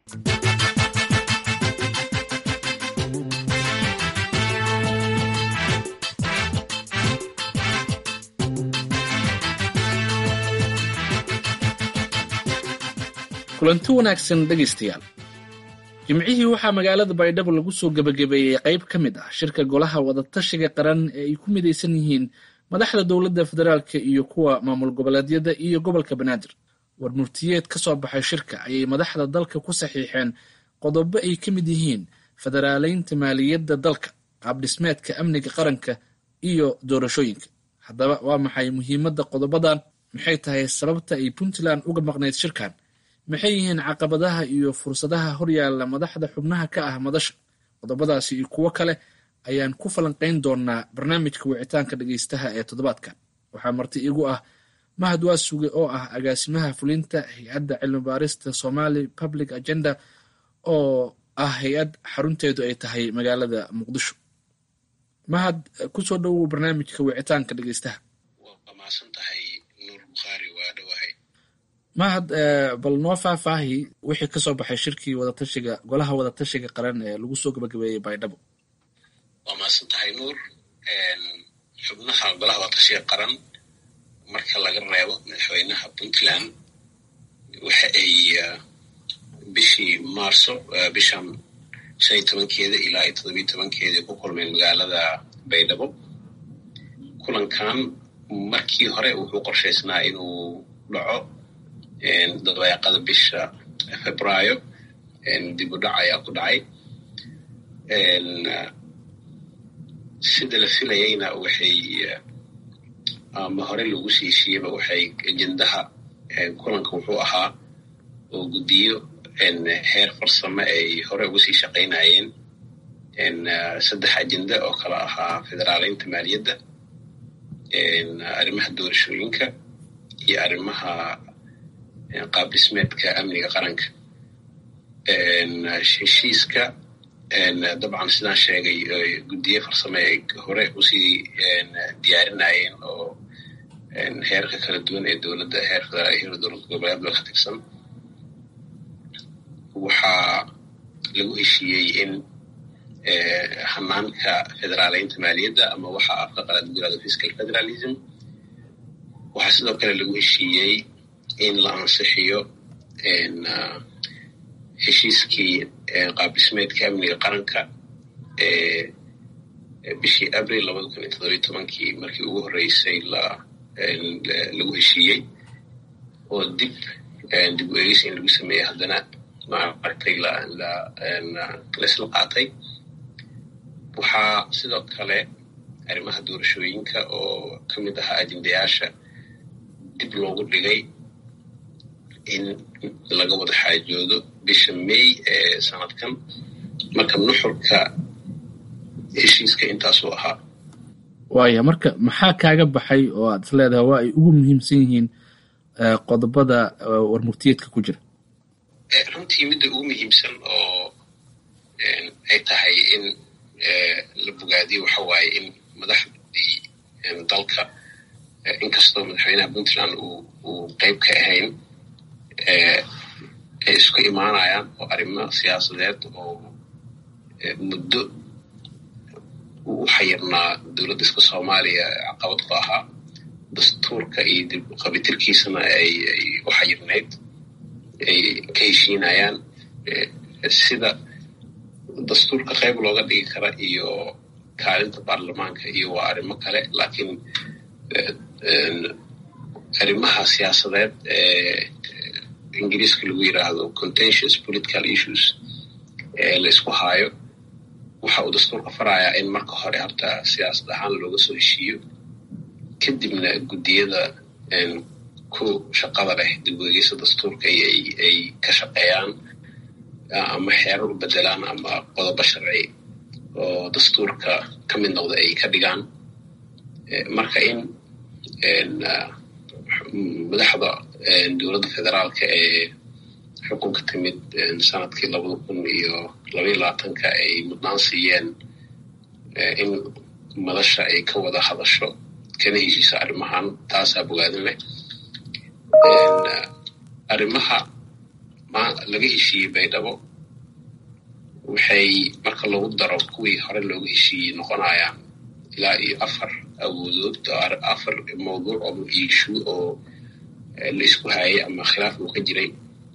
kulanti wanaagsan dhegaystayaal jimcihii waxaa magaalada baydhabo lagu soo gebagabeeyey qayb ka mid ah shirka golaha wadatashiga qaran ee ay ku midaysan yihiin madaxda dowladda federaalka iyo kuwa maamul goboleedyada iyo gobolka banaadir war murtiyeed ka soo baxay shirka ayay madaxda dalka ku saxiixeen qodobo ay ka mid yihiin federaaleynta maaliyadda dalka qaabdhismeedka amniga qaranka iyo doorashooyinka haddaba waa maxay muhiimadda qodobadan maxay tahay sababta ay puntland uga maqnayd shirkan maxay yihiin caqabadaha iyo fursadaha horyaalla madaxda xubnaha ka ah madasha qodobadaasi iyo kuwo kale ayaan ku falanqayn doonaa barnaamijka wicitaanka dhegaystaha ee toddobaadkan waxaa marti igu ah mahad waasuge oo ah agaasimaha fulinta hay-adda cilmi baarista somali public agenda oo ah hay-ad xarunteedu ay tahay magaalada muqdisho mahad kusoo dhowow barnaamijka wicitaanka dhegaystaha mahad bal noo faahfaahi wixii kasoo baxay shirkii wadatashiga golaha wadatashiga qaran ee lagu soo gabagabeeyey baydhabo waa mahadsan tahay nuur xubnaha golaha wadatashiga qaran marka laga reebo madaxweynaha puntland waxa ay bishii maarso bishan shan iyo tobankeeda ilaa iyo toddobiyo tobankeeda ku kulmeen magaalada baydhabo kulankan markii hore wuxuu qorshaysnaa inuu dhaco dabayaaqada bisha febraayo dib u dhac ayaa ku dhacay sida la filayayna waxay ama hore lagu sii heshiiyeyba waxay ajendaha kulanka wuxuu ahaa oo guddiyo heer farsamo ay hore uga sii shaqaynayeen saddex ajenda oo kala ahaa federaaleynta maaliyadda arrimaha doorashooyinka iyo arrimaha qaab dhismeedka amniga qaranka heshiiska dabcan sidaan sheegay guddiye farsame ay hore usii diyaarinayeen oo heerka kala duwan ee dowladda heer federaal iyo dowlad goboleedba ka tirsan waxaa lagu heshiiyey in hanaanka federaaleynta maaliyadda ama waxa afka qalaad lagu yirahdo fiscal federalism waxaa sidoo kale lagu heshiiyey in la ansixiyo heshiiskii qaabdhismeedka amniga qaranka ee bishii abril labada kun iyo toddobiyo tobankii markii ugu horreysay lagu heshiiyey oo dib dib u eegis in lagu sameeyey haddana maaragtay laisla qaatay waxaa sidoo kale arrimaha doorashooyinka oo ka mid ahaa ajendayaasha dib loogu dhigay in laga wada xaajoodo bisha may ee sanadkan marka nuxurka heshiiska intaasuu ahaa waaya marka maxaa kaaga baxay oo aad is leedahay waa ay ugu muhiimsan yihiin qodobada warmurtiyeedka ku jira runtii midda ugu muhiimsan oo ay tahay in la bogaadiyo waxa waaye in madaxdii dalka inkastoo madaxweynaha puntland uu qeyb ka ahayn ay isku imaanayaan oo arrimo siyaasadeed oo muddo u xayirnaa dowladda iska soomaaliya caqabad ku ahaa dastuurka iyo dib qabitirkiisana ay u xayirnayd ay ka heshiinayaan sida dastuurka qayb looga dhigi kara iyo kaalinta baarlamaanka iyo waa arrimo kale laakiin arrimaha siyaasadeed ee ingiriiska lagu yiraahdo contentious political issues ee la isku haayo waxa uu dastuurka farayaa in marka hore horta siyaasad ahaan looga soo heshiiyo kadibna guddiyada ku shaqada leh dib u eegeysa dastuurka ay ka shaqeeyaan ama xeerar u bedelaan ama qodobo sharci oo dastuurka ka mid noqda ay ka dhigaan marka in madaxda dowladda federaalka ee xukunka timid sanadkii labada kun iyo labaiyo labaatanka ay mudnaan siiyeen in madasha ay ka wada hadasho kana heshiiso arrimahan taasaa bogaadin leh arrimaha laga heshiiyey baydhabo waxay marka lagu daro kuwii hore looga heshiiyey noqonayaan ilaa iyo afar awoodood afar mawduuc oo iishu oo la isku hayay ama khilaaf uu ka jiray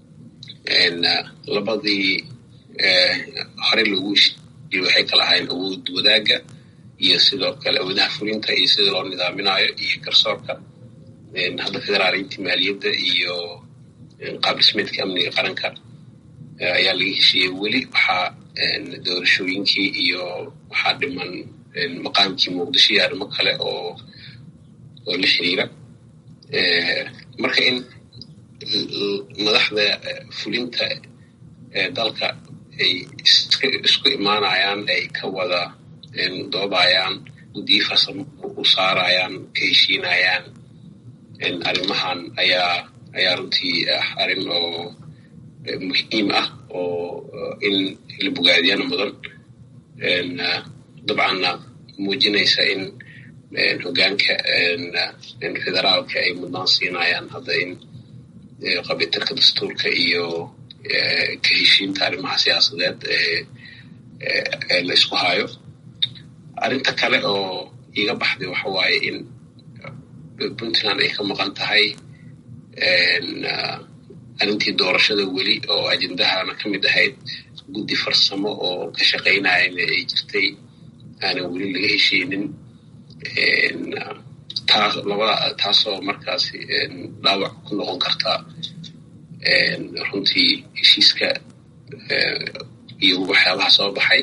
labadii hore loogu heshiiyey waxay kala ahayn awood wadaagga iyo sidoo kale awoodaha fulinta iyo sida loo nidaaminayo iyo garsoorka hadda federaaliintii maaliyadda iyo qaab dhismeedka amniga qaranka ayaa laga heshiiyey weli waxaa doorashooyinkii iyo waxaa dhiman maqaamkii muqdisho iyo arrimo kale oo oo la xiriira marka in madaxda fulinta dalka ay isku imaanayaan ay ka wada doodayaan guddiyi farsamo u saarayaan ka heshiinayaan arrimahan ayaa ayaa runtii ah arrin oo muhiim ah oo in la bogaadiyana mudan dabcanna muujinaysa in hoggaanka federaalka ay mudnaan siinayaan hadda in qabitarka dastuurka iyo ka heshiinta arrimaha siyaasadeed ee la isku hayo arrinta kale oo iga baxday waxa waaye in puntland ay ka maqan tahay arrintii doorashada weli oo ajendahana ka mid ahayd guddi farsamo oo ka shaqaynayana ay jirtay aanan weli laga heshiinin taas labada taasoo markaasi dhaawac ku noqon karta runtii heshiiska iyo waxyaabaha soo baxay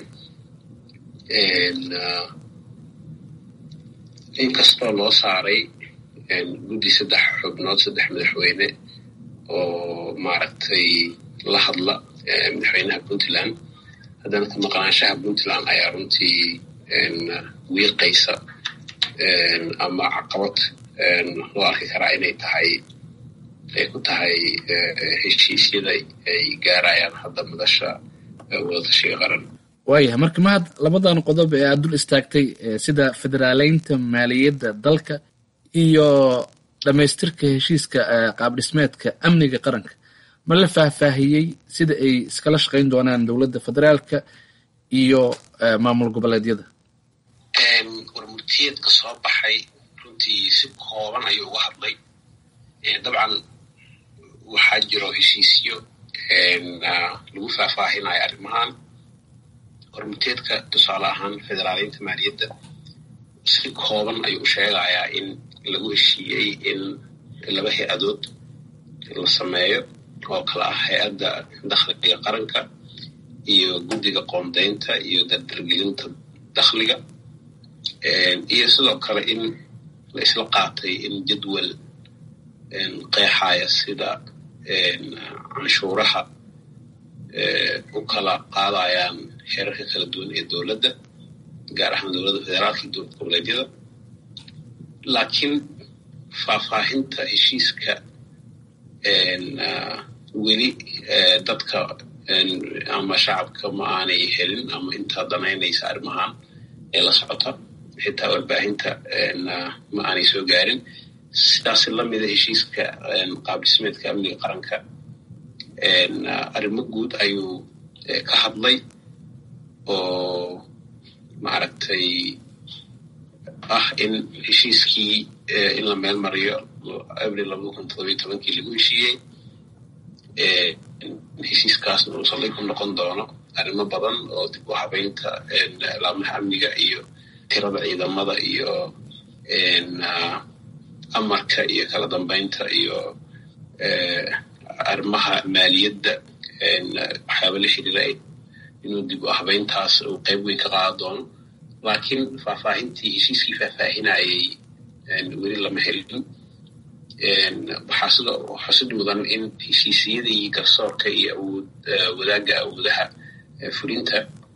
inkastoo loo saaray guddi saddex xubnood saddex madaxweyne oo maaragtay la hadla madaxweynaha puntland haddana ka maqnaanshaha puntland ayaa runtii wiiqaysa ama caqabad loo arki karaa inay tahay ay ku tahay heshiisyada ay gaarayaan hadda madasha wadatashiga qaran waayahay marka mahad labadan qodob ee aad dul istaagtay sida federaaleynta maaliyadda dalka iyo dhammaystirka heshiiska qaabdhismeedka amniga qaranka ma la faahfaahiyey sida ay iskala shaqayn doonaan dowladda federaalka iyo maamul goboleedyada warmurtiyeedka soo baxay runtii si kooban ayuu uga hadlay dabcan waxaa jiro heshiisyo lagu faahfaahinayo arrimahan warmurtiyeedka tusaale ahaan federaaleynta maaliyadda si kooban ayuu u sheegayaa in lagu heshiiyey in laba hay-adood la sameeyo oo kala ah hay-adda dakhliga qaranka iyo guddiga qoondeynta iyo dardargelinta dakhliga iyo sidoo kale in la isla qaatay in jadwal qeexaya sida canshuuraha u kala qaadayaan heerarka kala duwan ee dowladda gaar ahaan dowladda federaalka iyo dowlad goboleedyada laakiin faahfaahinta heshiiska weli dadka ama shacabka ma aanay helin ama intaa danaynaysa arrimahan ee la socota xitaa warbaahinta ma aanay soo gaarin sidaasi lamida heshiiska qaabdhismeedka amniga qaranka arrimo guud ayuu ka hadlay oo maaragtay ah in heshiiskii in la meel mariyo abril labada kun todobiyo tobankii lagu heshiiyey heshiiskaasna uu saldhig ku noqon doono arrimo badan oo dib u habeynta laamaha amniga iyo tirada ciidamada iyo amarka iyo kala dambeynta iyo arrimaha maaliyadda waxyaaba la xiriira inuu dib u habeyntaas uu qayb weyn ka qaadan doono laakiin faahfaahintii heshiiskii faahfaahinayay weli lama helin waxaa sida xusid mudan in heshiisiyadii garsoorka iyo awood wadaagga awoodaha fulinta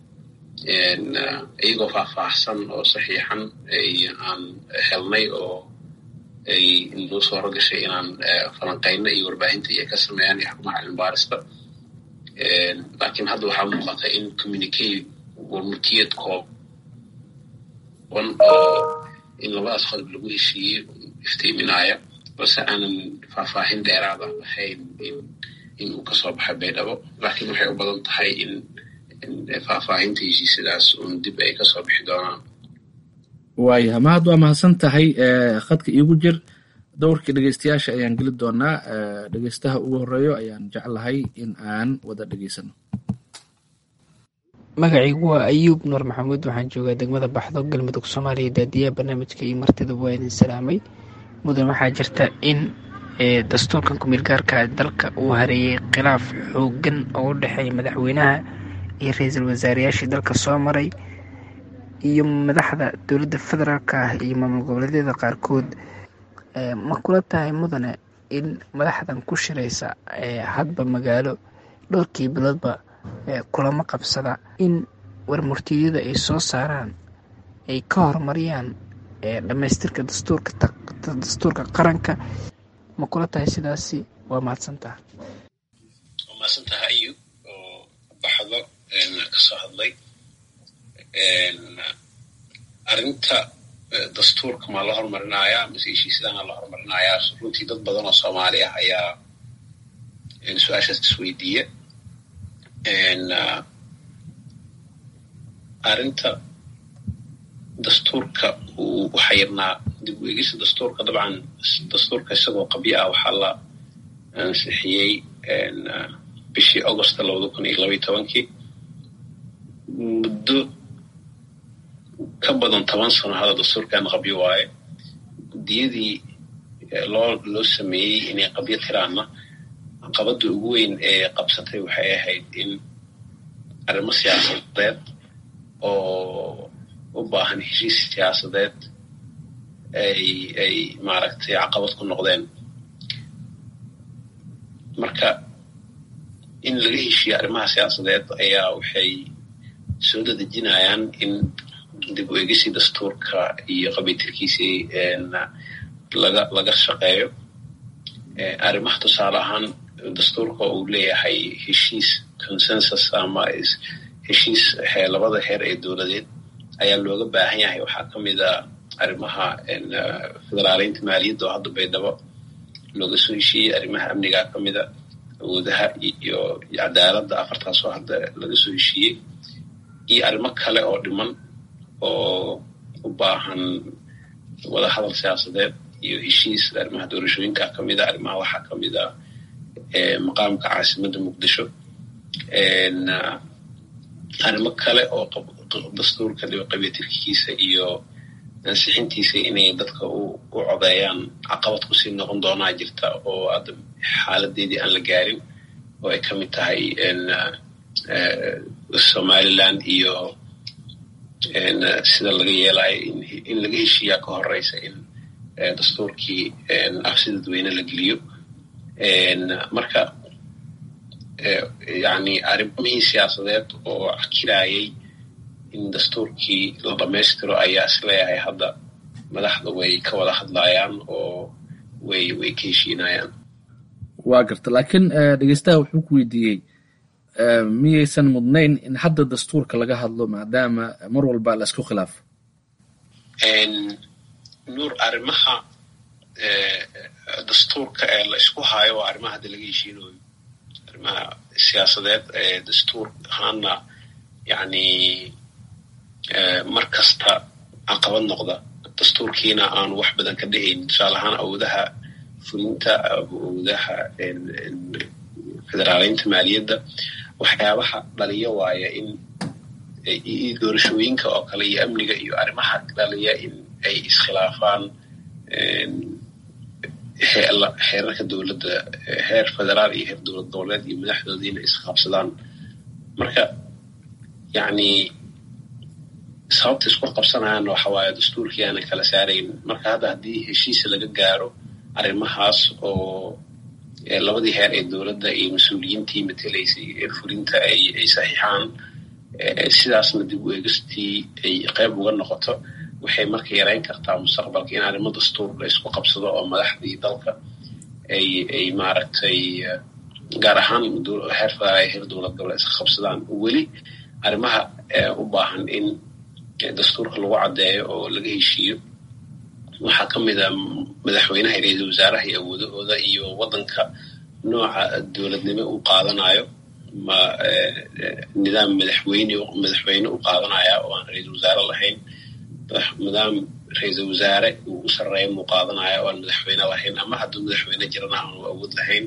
iyagoo faahfaahsan oo saxiixan aan helnay oo ay noo sooro gashay inaan falanqayno iyo warbaahinta iyo ka sameeyaan iyo xarumaha cilmibaarista laakiin hadda waxaa muuqata in communicate warmurtiyad kooban oo in labadaas qodob lagu heshiiyey iftiiminaya balse aanan faahfaahin dheeraada lahayn in in uu kasoo baxay baydhabo laakiin waxay u badan tahay in faahfaahinta heshiisyadaas uun dib ay kasoo bixi doonaan waayaha mahad waa mahadsan tahay khadka iigu jir dowrkii dhegeystayaasha ayaan geli doonaa dhegeystaha ugu horeeyo ayaan jeclahay in aan wada dhegeysano magacaygu waa ayuub nuur maxamuud waxaan joogaa degmada baxdo galmudug soomaaliya daadiyaha barnaamijka iyo martidaba waa idin salaamay mudan waxaa jirta in dastuurkan ku-meel gaarka dalka uu hareeyey khilaaf xoogan oo u dhexeeya madaxweynaha iyo ra-iisul wasaareyaashii dalka soo maray iyo madaxda dowladda federaalk ah iyo maamul goboleedyada qaarkood ma kula tahay mudane in madaxdan ku shiraysa hadba magaalo dhowrkii biloodba kulamo qabsada in warmurtiyada ay soo saaraan ay ka horumariyaan dhammaystirka dastuurka qaranka ma kula tahay sidaasi waa mahadsantaha waa mahadsantaha ayub oo baxdo kasoo hadlay arrinta dastuurka maa la horumarinayaa mise heshiisyadana la horumarinayaa runtii dad badan oo soomaali ah ayaa su-aashaas isweydiiya arrinta dastuurka uu u xayirnaa dib u eegista dastuurka dabcan dastuurka isagoo qabyo ah waxaa la ansixiyey bishii augosta labada kun iyo labaiy tobankii muddo ka badan toban sano hada dastuurkan qabyo waaye guddiyadii loo loo sameeyey inay qabyo tiraanna caqabada ugu weyn ee qabsatay waxay ahayd in arrimo siyaasadeed oo u baahan heshiis siyaasadeed ay ay maaragtay caqabad ku noqdeen marka in laga heshiiyo arrimaha siyaasadeed ayaa waxay soo dadejinayaan in dib u eegisii dastuurka iyo qabiitilkiisii laga laga shaqeeyo arrimaha tusaale ahaan dastuurka uu leeyahay heshiis consensus ama heshiis labada heer ee dowladeed ayaa looga baahan yahay waxaa ka mid a arrimaha federaaleynta maaliyadda oo hadda baydhabo looga soo heshiiyey arrimaha amniga ka mida awoodaha iyo cadaaladda afartaasoo hadda laga soo heshiiyey iyo arrimo kale oo dhiman oo u baahan wada hadal siyaasadeed iyo heshiis arrimaha doorashooyinka ka mida arrimaha waxaa ka mida maqaamka caasimadda muqdisho arrimo kale oo dastuurka qabiitilkiisa iyo ansixintiisa inay dadka u codeeyaan caqabad kusii noqon doonaa jirta oo hadda xaaladeedii aan la gaarin oo ay ka mid tahay somaliland iyo sida laga yeelayo in laga heshiiyaa ka horeysa in dastuurkii afsi dadweyne la geliyo marka yani arrimihii siyaasadeed oo akirayay in dastuurkii la dhammaystiro ayaa isleeyahay hadda madaxda way ka wada hadlayaan oo way way ka heshiinayaan waa garta laakiin dhegeystaha wuxuu ku weydiiyey miyaysan mudnayn in hadda dastuurka laga hadlo maadaama mar walba la isku khilaafo nuur arrimaha dastuurka ee la isku hayo waa arrimaha hadda laga heshiinayo arrimaha siyaasadeed ee dastuur ahaana yani mar kasta caqabad noqda dastuurkiina aanu wax badan ka dhehaynin tusaale ahaan awoodaha fulinta awoodaha federaaleynta maaliyadda waxyaabaha dhaliya waaya in doorashooyinka oo kale iyo amniga iyo arrimaha dhaliya in ay iskhilaafaan xeerarka dowladda heer federaal iyo heer dowlad goboleed iyo madaxdoodiina isqabsadaan marka yani sababta isku qabsanayaan waxa waaye dastuurkii aanan kala saarayn marka hadda haddii heshiisa laga gaaro arrimahaas oo labadii heer ee dowladda iyo mas-uuliyiintii matelaysay ee fulinta ay ay saxiixaan sidaasna dib u eegistii ay qayb uga noqoto waxay marka yarayn kartaa mustaqbalka in arrimo dastuur la isku qabsado oo madaxdii dalka ay ay maaragtay gaar ahaan heer federaal ay heer dowlad goboleed iska qabsadaan weli arrimaha u baahan in dastuurka lagu caddeeyo oo laga heshiiyo waxaa ka mid a madaxweynaha ra-iisul wasaaraha iyo awoodahooda iyo waddanka nooca dowladnimo uu qaadanayo ma nidaam madaxweyne madaxweyne u qaadanaya oo aan ra-iisul wasaare lahayn nidaam ra-iisul wasaare uu u sarreeya muu qaadanaya oo aan madaxweyne lahayn ama hadduu madaxweyne jirana aanu awood lahayn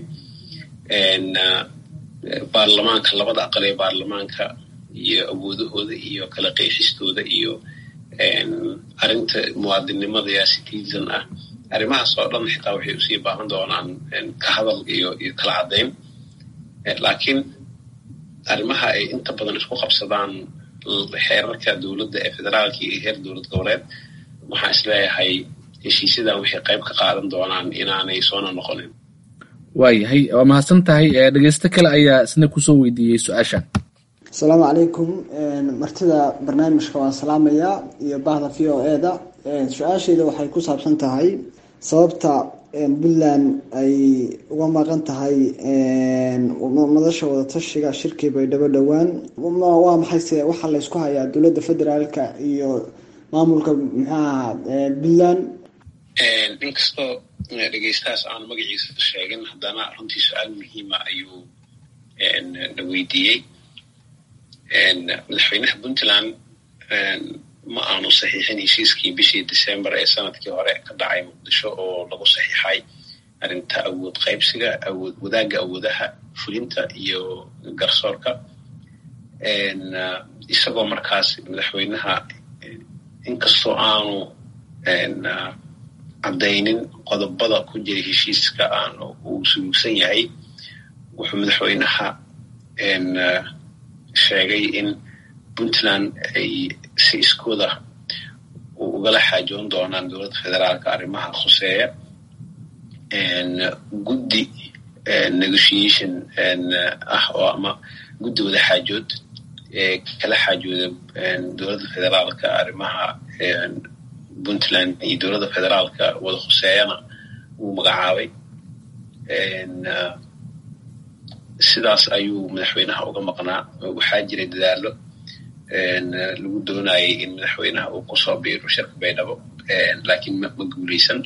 baarlamaanka labada aqal ee baarlamaanka iyo awoodahooda iyo kala qeexistooda iyo arrinta muwaadinnimada yaa citizen ah arrimahaas oo dhan xitaa waxay usii baahan doonaan ka hadal iyo iyo kala caddayn laakiin arrimaha ay inta badan isku qabsadaan xeerarka dowladda ee federaalka iyo heer dowlad goboleed waxaan isleeyahay heshiisyadan waxay qayb ka qaadan doonaan inaanay soona noqonin waayahay waa mahadsan tahay dhegeysto kale ayaa isna kusoo weydiiyey su-aashan asalaamu calaykum martida barnaamijka waan salaamayaa iyo bahda v o e da su-aashayda waxay ku saabsan tahay sababta puntland ay uga maqan tahay madasha wadatashiga shirkii baydhabo dhowaan waa maxayse waxaa laysku hayaa dowladda federaalka iyo maamulka muxuaha puntland inkastoo dhegeystahaas aan magaciisa sheegin haddana runtii su-aal muhiima ayuu na weydiiyey madaxweynaha puntland ma aanu saxiixin heshiiskii bishii december ee sanadkii hore ka dhacay muqdisho oo lagu saxiixay arrinta awood qaybsiga awood wadaagga awoodaha fulinta iyo garsoorka isagoo markaas madaxweynaha inkastoo aanu caddaynin qodobada ku jira heshiiska aan uu suluugsan yahay wuxuu madaxweynaha sheegay in puntland ay si iskooda ugala xaajoon doonaan dowladda federaalka arrimaha khuseeya guddi negotiation ah oo ama guddi wada xaajood ee kala xaajooda dowladda federaalka arrimaha puntland iyo dowladda federaalka wada khuseeyana wuu magacaabay sidaas ayuu madaxweynaha uga maqnaa waxaa jiray dadaalo lagu doonayay in madaxweynaha uu kusoo biiro shirka baydhabo laakiin ma guuleysan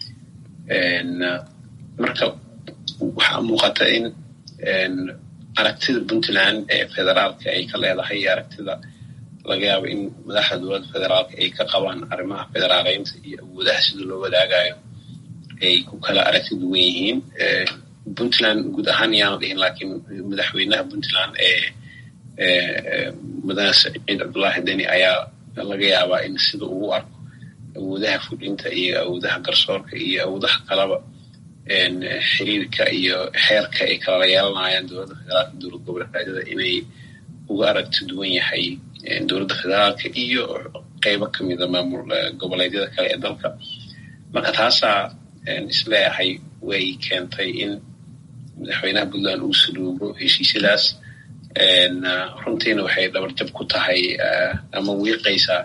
marka waxaa muuqata in aragtida puntland ee federaalka ay ka leedahay iyo aragtida laga yaabo in madaxda dowladda federaalka ay ka qabaan arrimaha federaaleynta iyo awoodaha sida loo wadaagayo ay ku kala aragti duwan yihiin puntland guud ahaan yaana dhihin laakiin madaxweynaha puntland ee mudane saciid cabdullaahi deni ayaa laga yaabaa in sida ugu arko awoodaha fulinta iyo awoodaha garsoorka iyo awoodaha kalaba xiriirka iyo xeerka ay kala yeelanayaan dowladda federaalka dowlad goboleedyada inay uga aragti duwan yahay dowladda federaalka iyo qeybo kamida maamul goboleedyada kale ee dalka marka taasaa isleeyahay way keentay in madaxweynaha puntland uu saluugo heshiisyadaas runtiina waxay dhabarjab ku tahay ama wiiqaysaa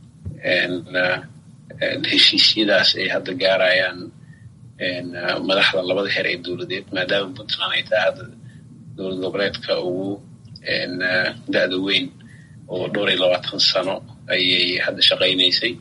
heshiisyadaas ay hadda gaarayaan madaxda labada heer ee dowladeed maadaama puntland ay tahay hadda dowlad goboleedka ugu da-da weyn oo dhowr iyo labaatan sano ayay hadda shaqaynaysay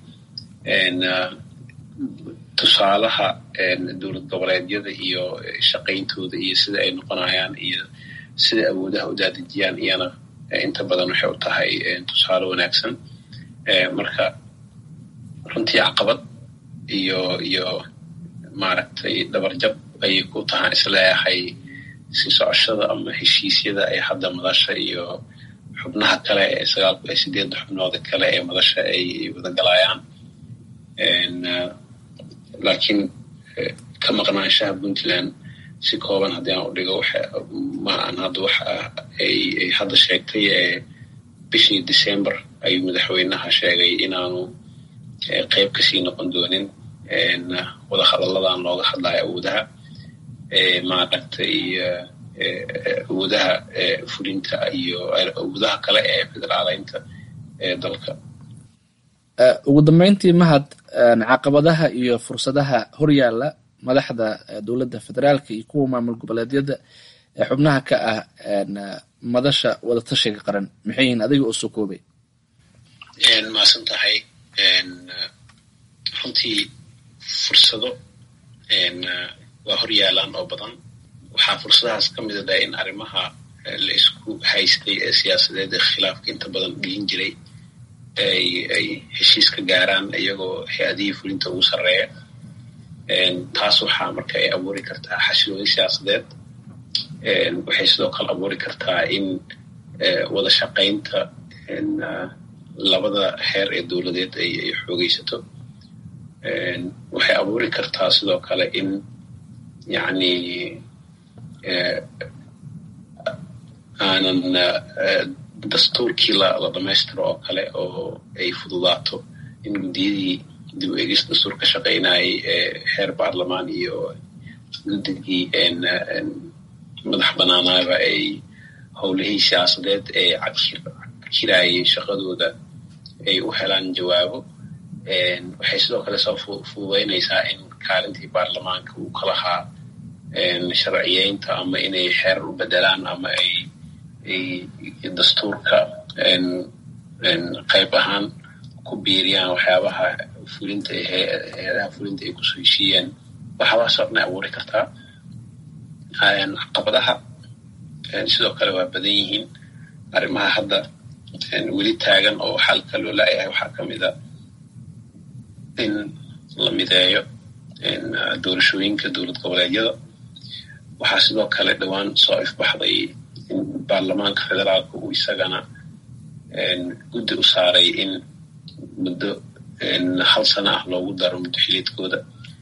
tusaalaha dowlad goboleedyada iyo shaqayntooda iyo sida ay noqonayaan iyo sida awoodaha u daadejiyaan iyana inta badan waxay u tahay tusaale wanaagsan marka runtii caqabad iyo iyo maaragtay dhabarjab ayay ku tahaan isleeyahay si socoshada ama heshiisyada ay hadda madasha iyo xubnaha kale ee sagaalku ee sideedda xubnooda kale ee madasha ay wada galayaan laakiin ka maqnaanshaha puntland si kooban haddii aan u dhigo ma aan hadda waxa ay hadda sheegtay ee bishii december ayuu madaxweynaha sheegay inaanu qeyb kasii noqon doonin wada hadalladan looga hadlayo awoodaha maaragtay awoodaha fulinta iyo awoodaha kale ee federaaleynta ee dalka ugu dambeyntii mahad caqabadaha iyo fursadaha horyaala madaxda dowladda federaalka iyo kuwa maamul goboleedyada ee xubnaha ka ah madasha wadatashiga qaran maxay yihiin adiga oo soo koobay maasan tahay runtii fursado waa hor yaalaan oo badan waxaa fursadahaas ka mida da in arrimaha la isku haystay ee siyaasadeed ee khilaafka inta badan dhihin jiray ay ay heshiis ka gaaraan iyagoo hay-adihii fulinta ugu sarreeya taas waxaa marka ay abuuri kartaa xasilooni siyaasadeed waxay sidoo kale abuuri kartaa in wada shaqaynta labada heer ee dowladeed ay ay xoogeysato waxay abuuri kartaa sidoo kale in yacni aanan dastuurkii la la dhamaystiro oo kale oo ay fududaato in guddiyadii dib u eegis dastuur ka shaqaynayay ee heer baarlamaan iyo guddigii madax banaanaaba ay howlihii siyaasadeed ee cabkirayay shaqadooda ay u helaan jawaabo waxay sidoo kale soo fududaynaysaa in kaalintii baarlamaanka uu ka lahaa sharciyeynta ama inay xeerar u bedelaan ama ay dastuurka qayb ahaan ku biiriyaan waxyaabaha fulinta hay-adaha fulinta ay kusoo heshiiyeen waxyaabahaasoo dhan ay abuuri kartaa caqabadaha sidoo kale waa badan yihiin arrimaha hadda weli taagan oo xalka loo laayahay waxaa ka mid a in la mideeyo doorashooyinka dowlad goboleedyada waxaa sidoo kale dhowaan soo ifbaxday in baarlamaanka federaalka uu isagana guddi u saaray in muddo hal sano ah loogu daro muddo xiliedkooda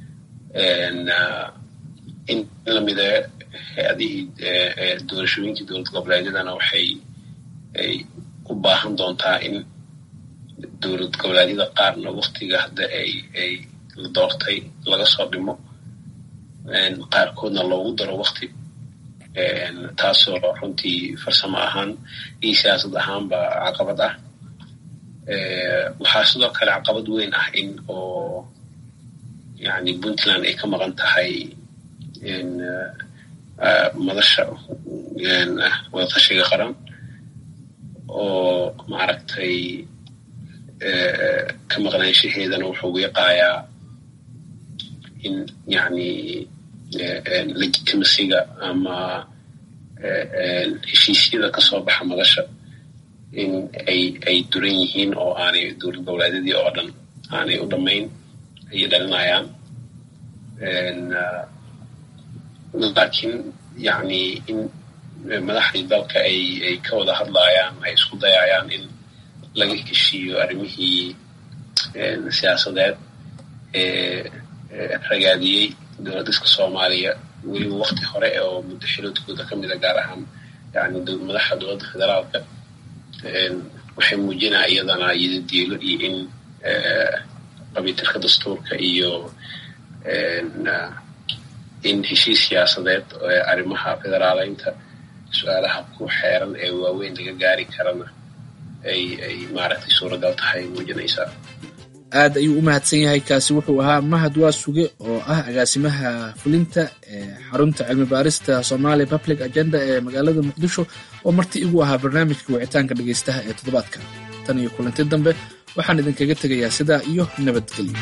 in la mideeyo hay-adihii doorashooyinkii dowlad goboleedyadana waxay ay u baahan doontaa in dowlad goboleedyada qaarna waktiga hadda ay ay la doortay laga soo dhimo qaarkoodna loogu daro wakti taasoo runtii farsamo ahaan iyo siyaasad ahaanba caqabad ah waxaa sidoo kale caqabad weyn ah in oo yani puntland ay ka maqan tahay madasha wadatashiga qaran oo maaragtay ka maqnaanshaheedana wuxuu wiiqaayaa in yani legitimasiga ama heshiisyada kasoo baxa madasha in ay ay duran yihiin oo aanay dowlad goboleedyadii oo dhan aanay u dhammayn ayay dhalinayaan laakiin yani in madaxdii dalka ay ay ka wada hadlayaan ay isku dayayaan in laga heshiiyo arrimihii siyaasadeed ee ragaadiyey dowladiska soomaaliya weliba wakti hore oo muddo xiloodkooda ka mida gaar ahaan yani madaxda dowladda federaalka waxay muujinaa iyadana yidadiilo iyo in qabiitirka dastuurka iyo in heshiis siyaasadeed arrimaha federaaleynta su-aalaha ku xeeran ee waaweyn laga gaari karana ay ay maaragtay suuragal tahay muujinaysaa aad ayuu u mahadsan yahay kaasi wuxuu ahaa mahad waa suge oo ah agaasimaha fulinta ee xarunta cilmi baarista somalia public agenda ee magaalada muqdisho oo marti igu ahaa barnaamijka wicitaanka dhegaystaha ee toddobaadka tan iyo kulanti dambe waxaan idinkaga tegayaa sidaa iyo nabadgelyo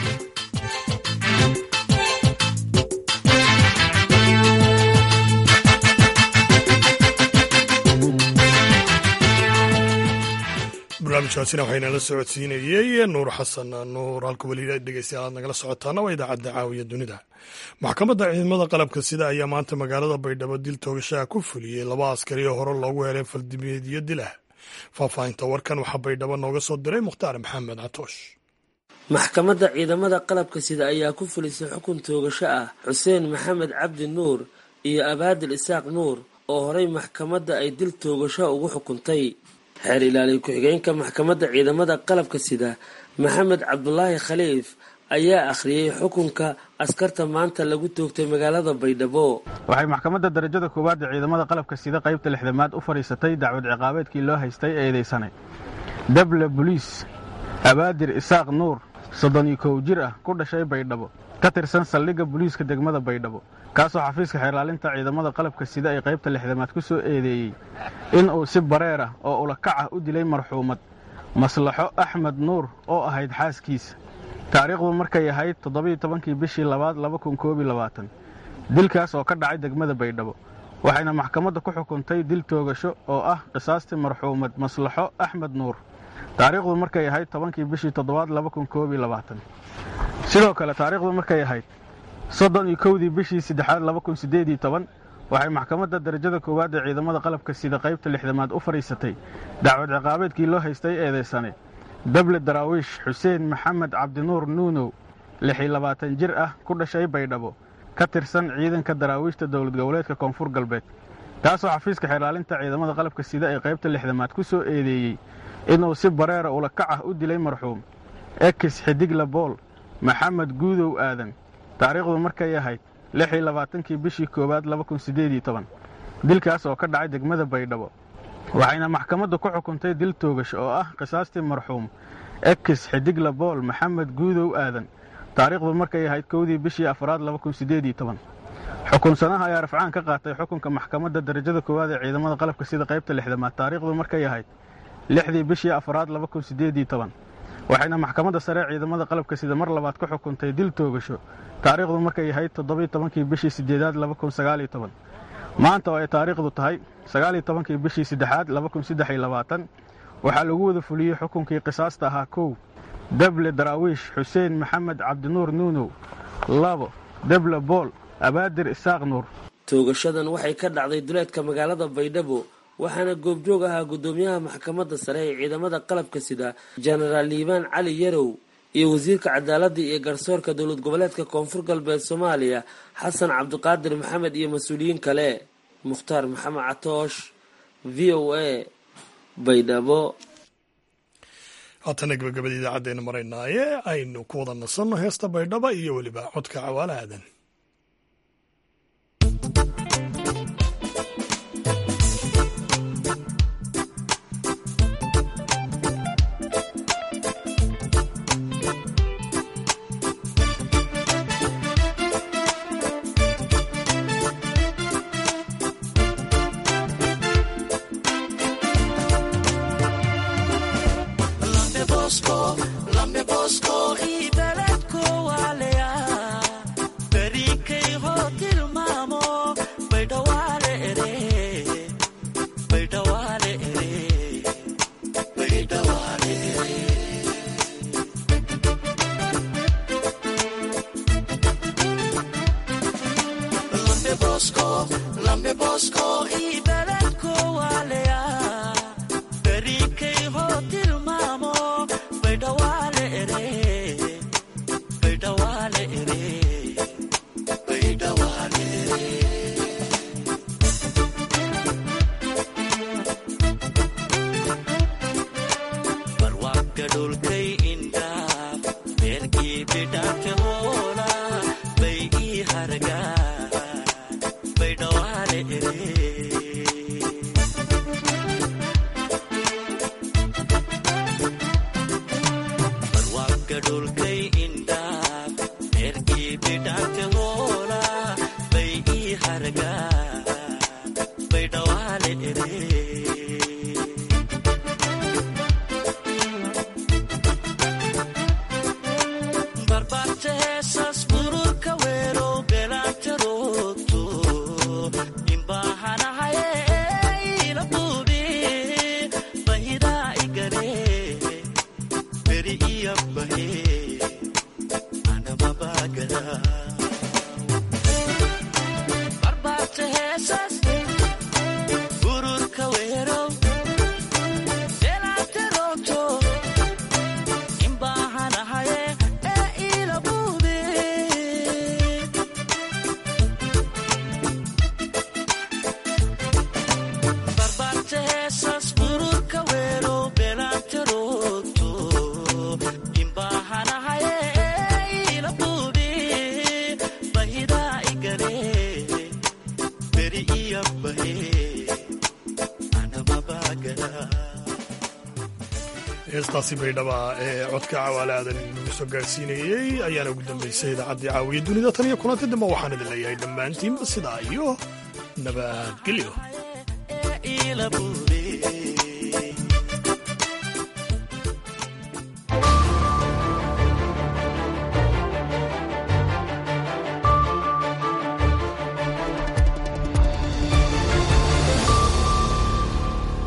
barnaamijkaasina waxaynala socodsiinayey nuur xasan nuur halka weli dhegeystayaal aad nagala socotaana waa idaacadda caawiya dunida maxkamadda ciidamada qalabka sida ayaa maanta magaalada baydhabo dil toogashaha ku fuliyey laba askari oo hore loogu helay faldimeedyo dilah faahfaahinta warkan waxaa baydhabo nooga soo diray mukhtaar maxamed catoosh maxkamadda ciidamada qalabka sida ayaa ku fulisay xukun toogasho ah xuseen maxamed cabdi nuur iyo abaadil isaaq nuur oo horey maxkamadda ay dil toogasho ugu xukuntay xeer ilaaliya ku-xigeenka maxkamadda ciidamada qalabka sida maxamed cabdulaahi khaliif ayaa akhriyey xukunka askarta maanta lagu toogtay magaalada baydhabo waxay maxkamadda darajada koowaad ee ciidamada qalabka sida qaybta lixdamaad u fadhiisatay dacwad ciqaabeedkii loo haystay eedeysanay dable boliis abaadir isaaq nuur soddon iyo kow jir ah ku dhashay baydhabo ka tirsan saldhigga booliiska degmada baydhabo kaasoo xafiiska xeerlaalinta ciidamada qalabka sida ay qaybta lixdamaad ku soo eedeeyey in uu si bareer ah oo ulakac ah u dilay marxuumad maslaxo axmed nuur oo ahayd xaaskiisa taariikhdu markay ahayd toddobiyo tobankii bishii labaad laba kun koob iyo labaatan dilkaas oo ka dhacay degmada baydhabo waxayna maxkamadda ku xukuntay dil toogasho oo ah qisaastii marxuumad maslaxo axmed nuur taariikhdu markay ahayd tobankii bishii toddobaad sidoo kale taariikhdu markay ahayd soddon iyo kowdii bishii saddexaad waxay maxkamadda darajada koowaad ee ciidamada qalabka sida qaybta lixdamaad u fadhiisatay dacwad ciqaabeedkii loo haystay eedaysane dable daraawiish xuseen maxamed cabdinuur nuunow lixii labaatan jir ah ku dhashay baydhabo ka tirsan ciidanka daraawiishta dowlad goboleedka koonfur galbeed kaasoo xafiiska xeerlaalinta ciidamada qalabka sida ee qaybta lixdamaad ku soo eedeeyey inuu si bareera ula kac ah u dilay marxuum ekis xidigla bool maxamed guudow aadan taariikhdu markay ahayd lixii labaatankii bishii koowaad dilkaas oo ka dhacay degmada baydhabo waxayna maxkamaddu ku xukuntay dil toogash oo ah qisaastii marxuum ekis xidigla bool maxamed guudow aadan taariikhdu markay ahayd kowdii bishii afraad xukunsanaha ayaa rafcaan ka qaatay xukunka maxkamadda darajada koowaad ee ciidamada qalabka sida qaybta lixdamaad taariikhdu markay ahayd lixdii bishii afraad waxayna maxkamadda sare ciidamada qalabka sida mar labaad ku xukuntay dil toogasho taariikhdu markay ahayd toddobiy tobankii bishii sideedaad maanta oo ay taariikhdu tahay sagaaliyo tobankii bishii saddexaad waxaa lagu wada fuliyey xukunkii qisaasta ahaa kow deble daraawiish xuseen maxamed cabdinuur nuunow labo deble bool abaadir isaaq nuur toogashadan waxay ka dhacday duleedka magaalada baydhabo waxaana goobjoog ahaa guddoomiyaha maxkamadda sare ee ciidamada qalabka sida jenaraal liibaan cali yarow iyo wasiirka cadaaladda iyo garsoorka dowlad goboleedka koonfur galbeed soomaaliya xasan cabdiqaadir maxamed iyo mas-uuliyiin kale mukhtaar maxamed catoosh v o a baydhabo haatana gabagabada idaacaddeena maraynaaye aynu ku wada nasanno heesta baydhaba iyo weliba codka cawaale aadan heestaasi baydhaba ee codka cawaale aadan inagu soo gaadhsiinayey ayaana ugu dambaysay idaacaddii caawiya dunida tan iyo kulanti dambe waxaan idin leeyahay dhammaantiinba sidaa iyo nabadgelyo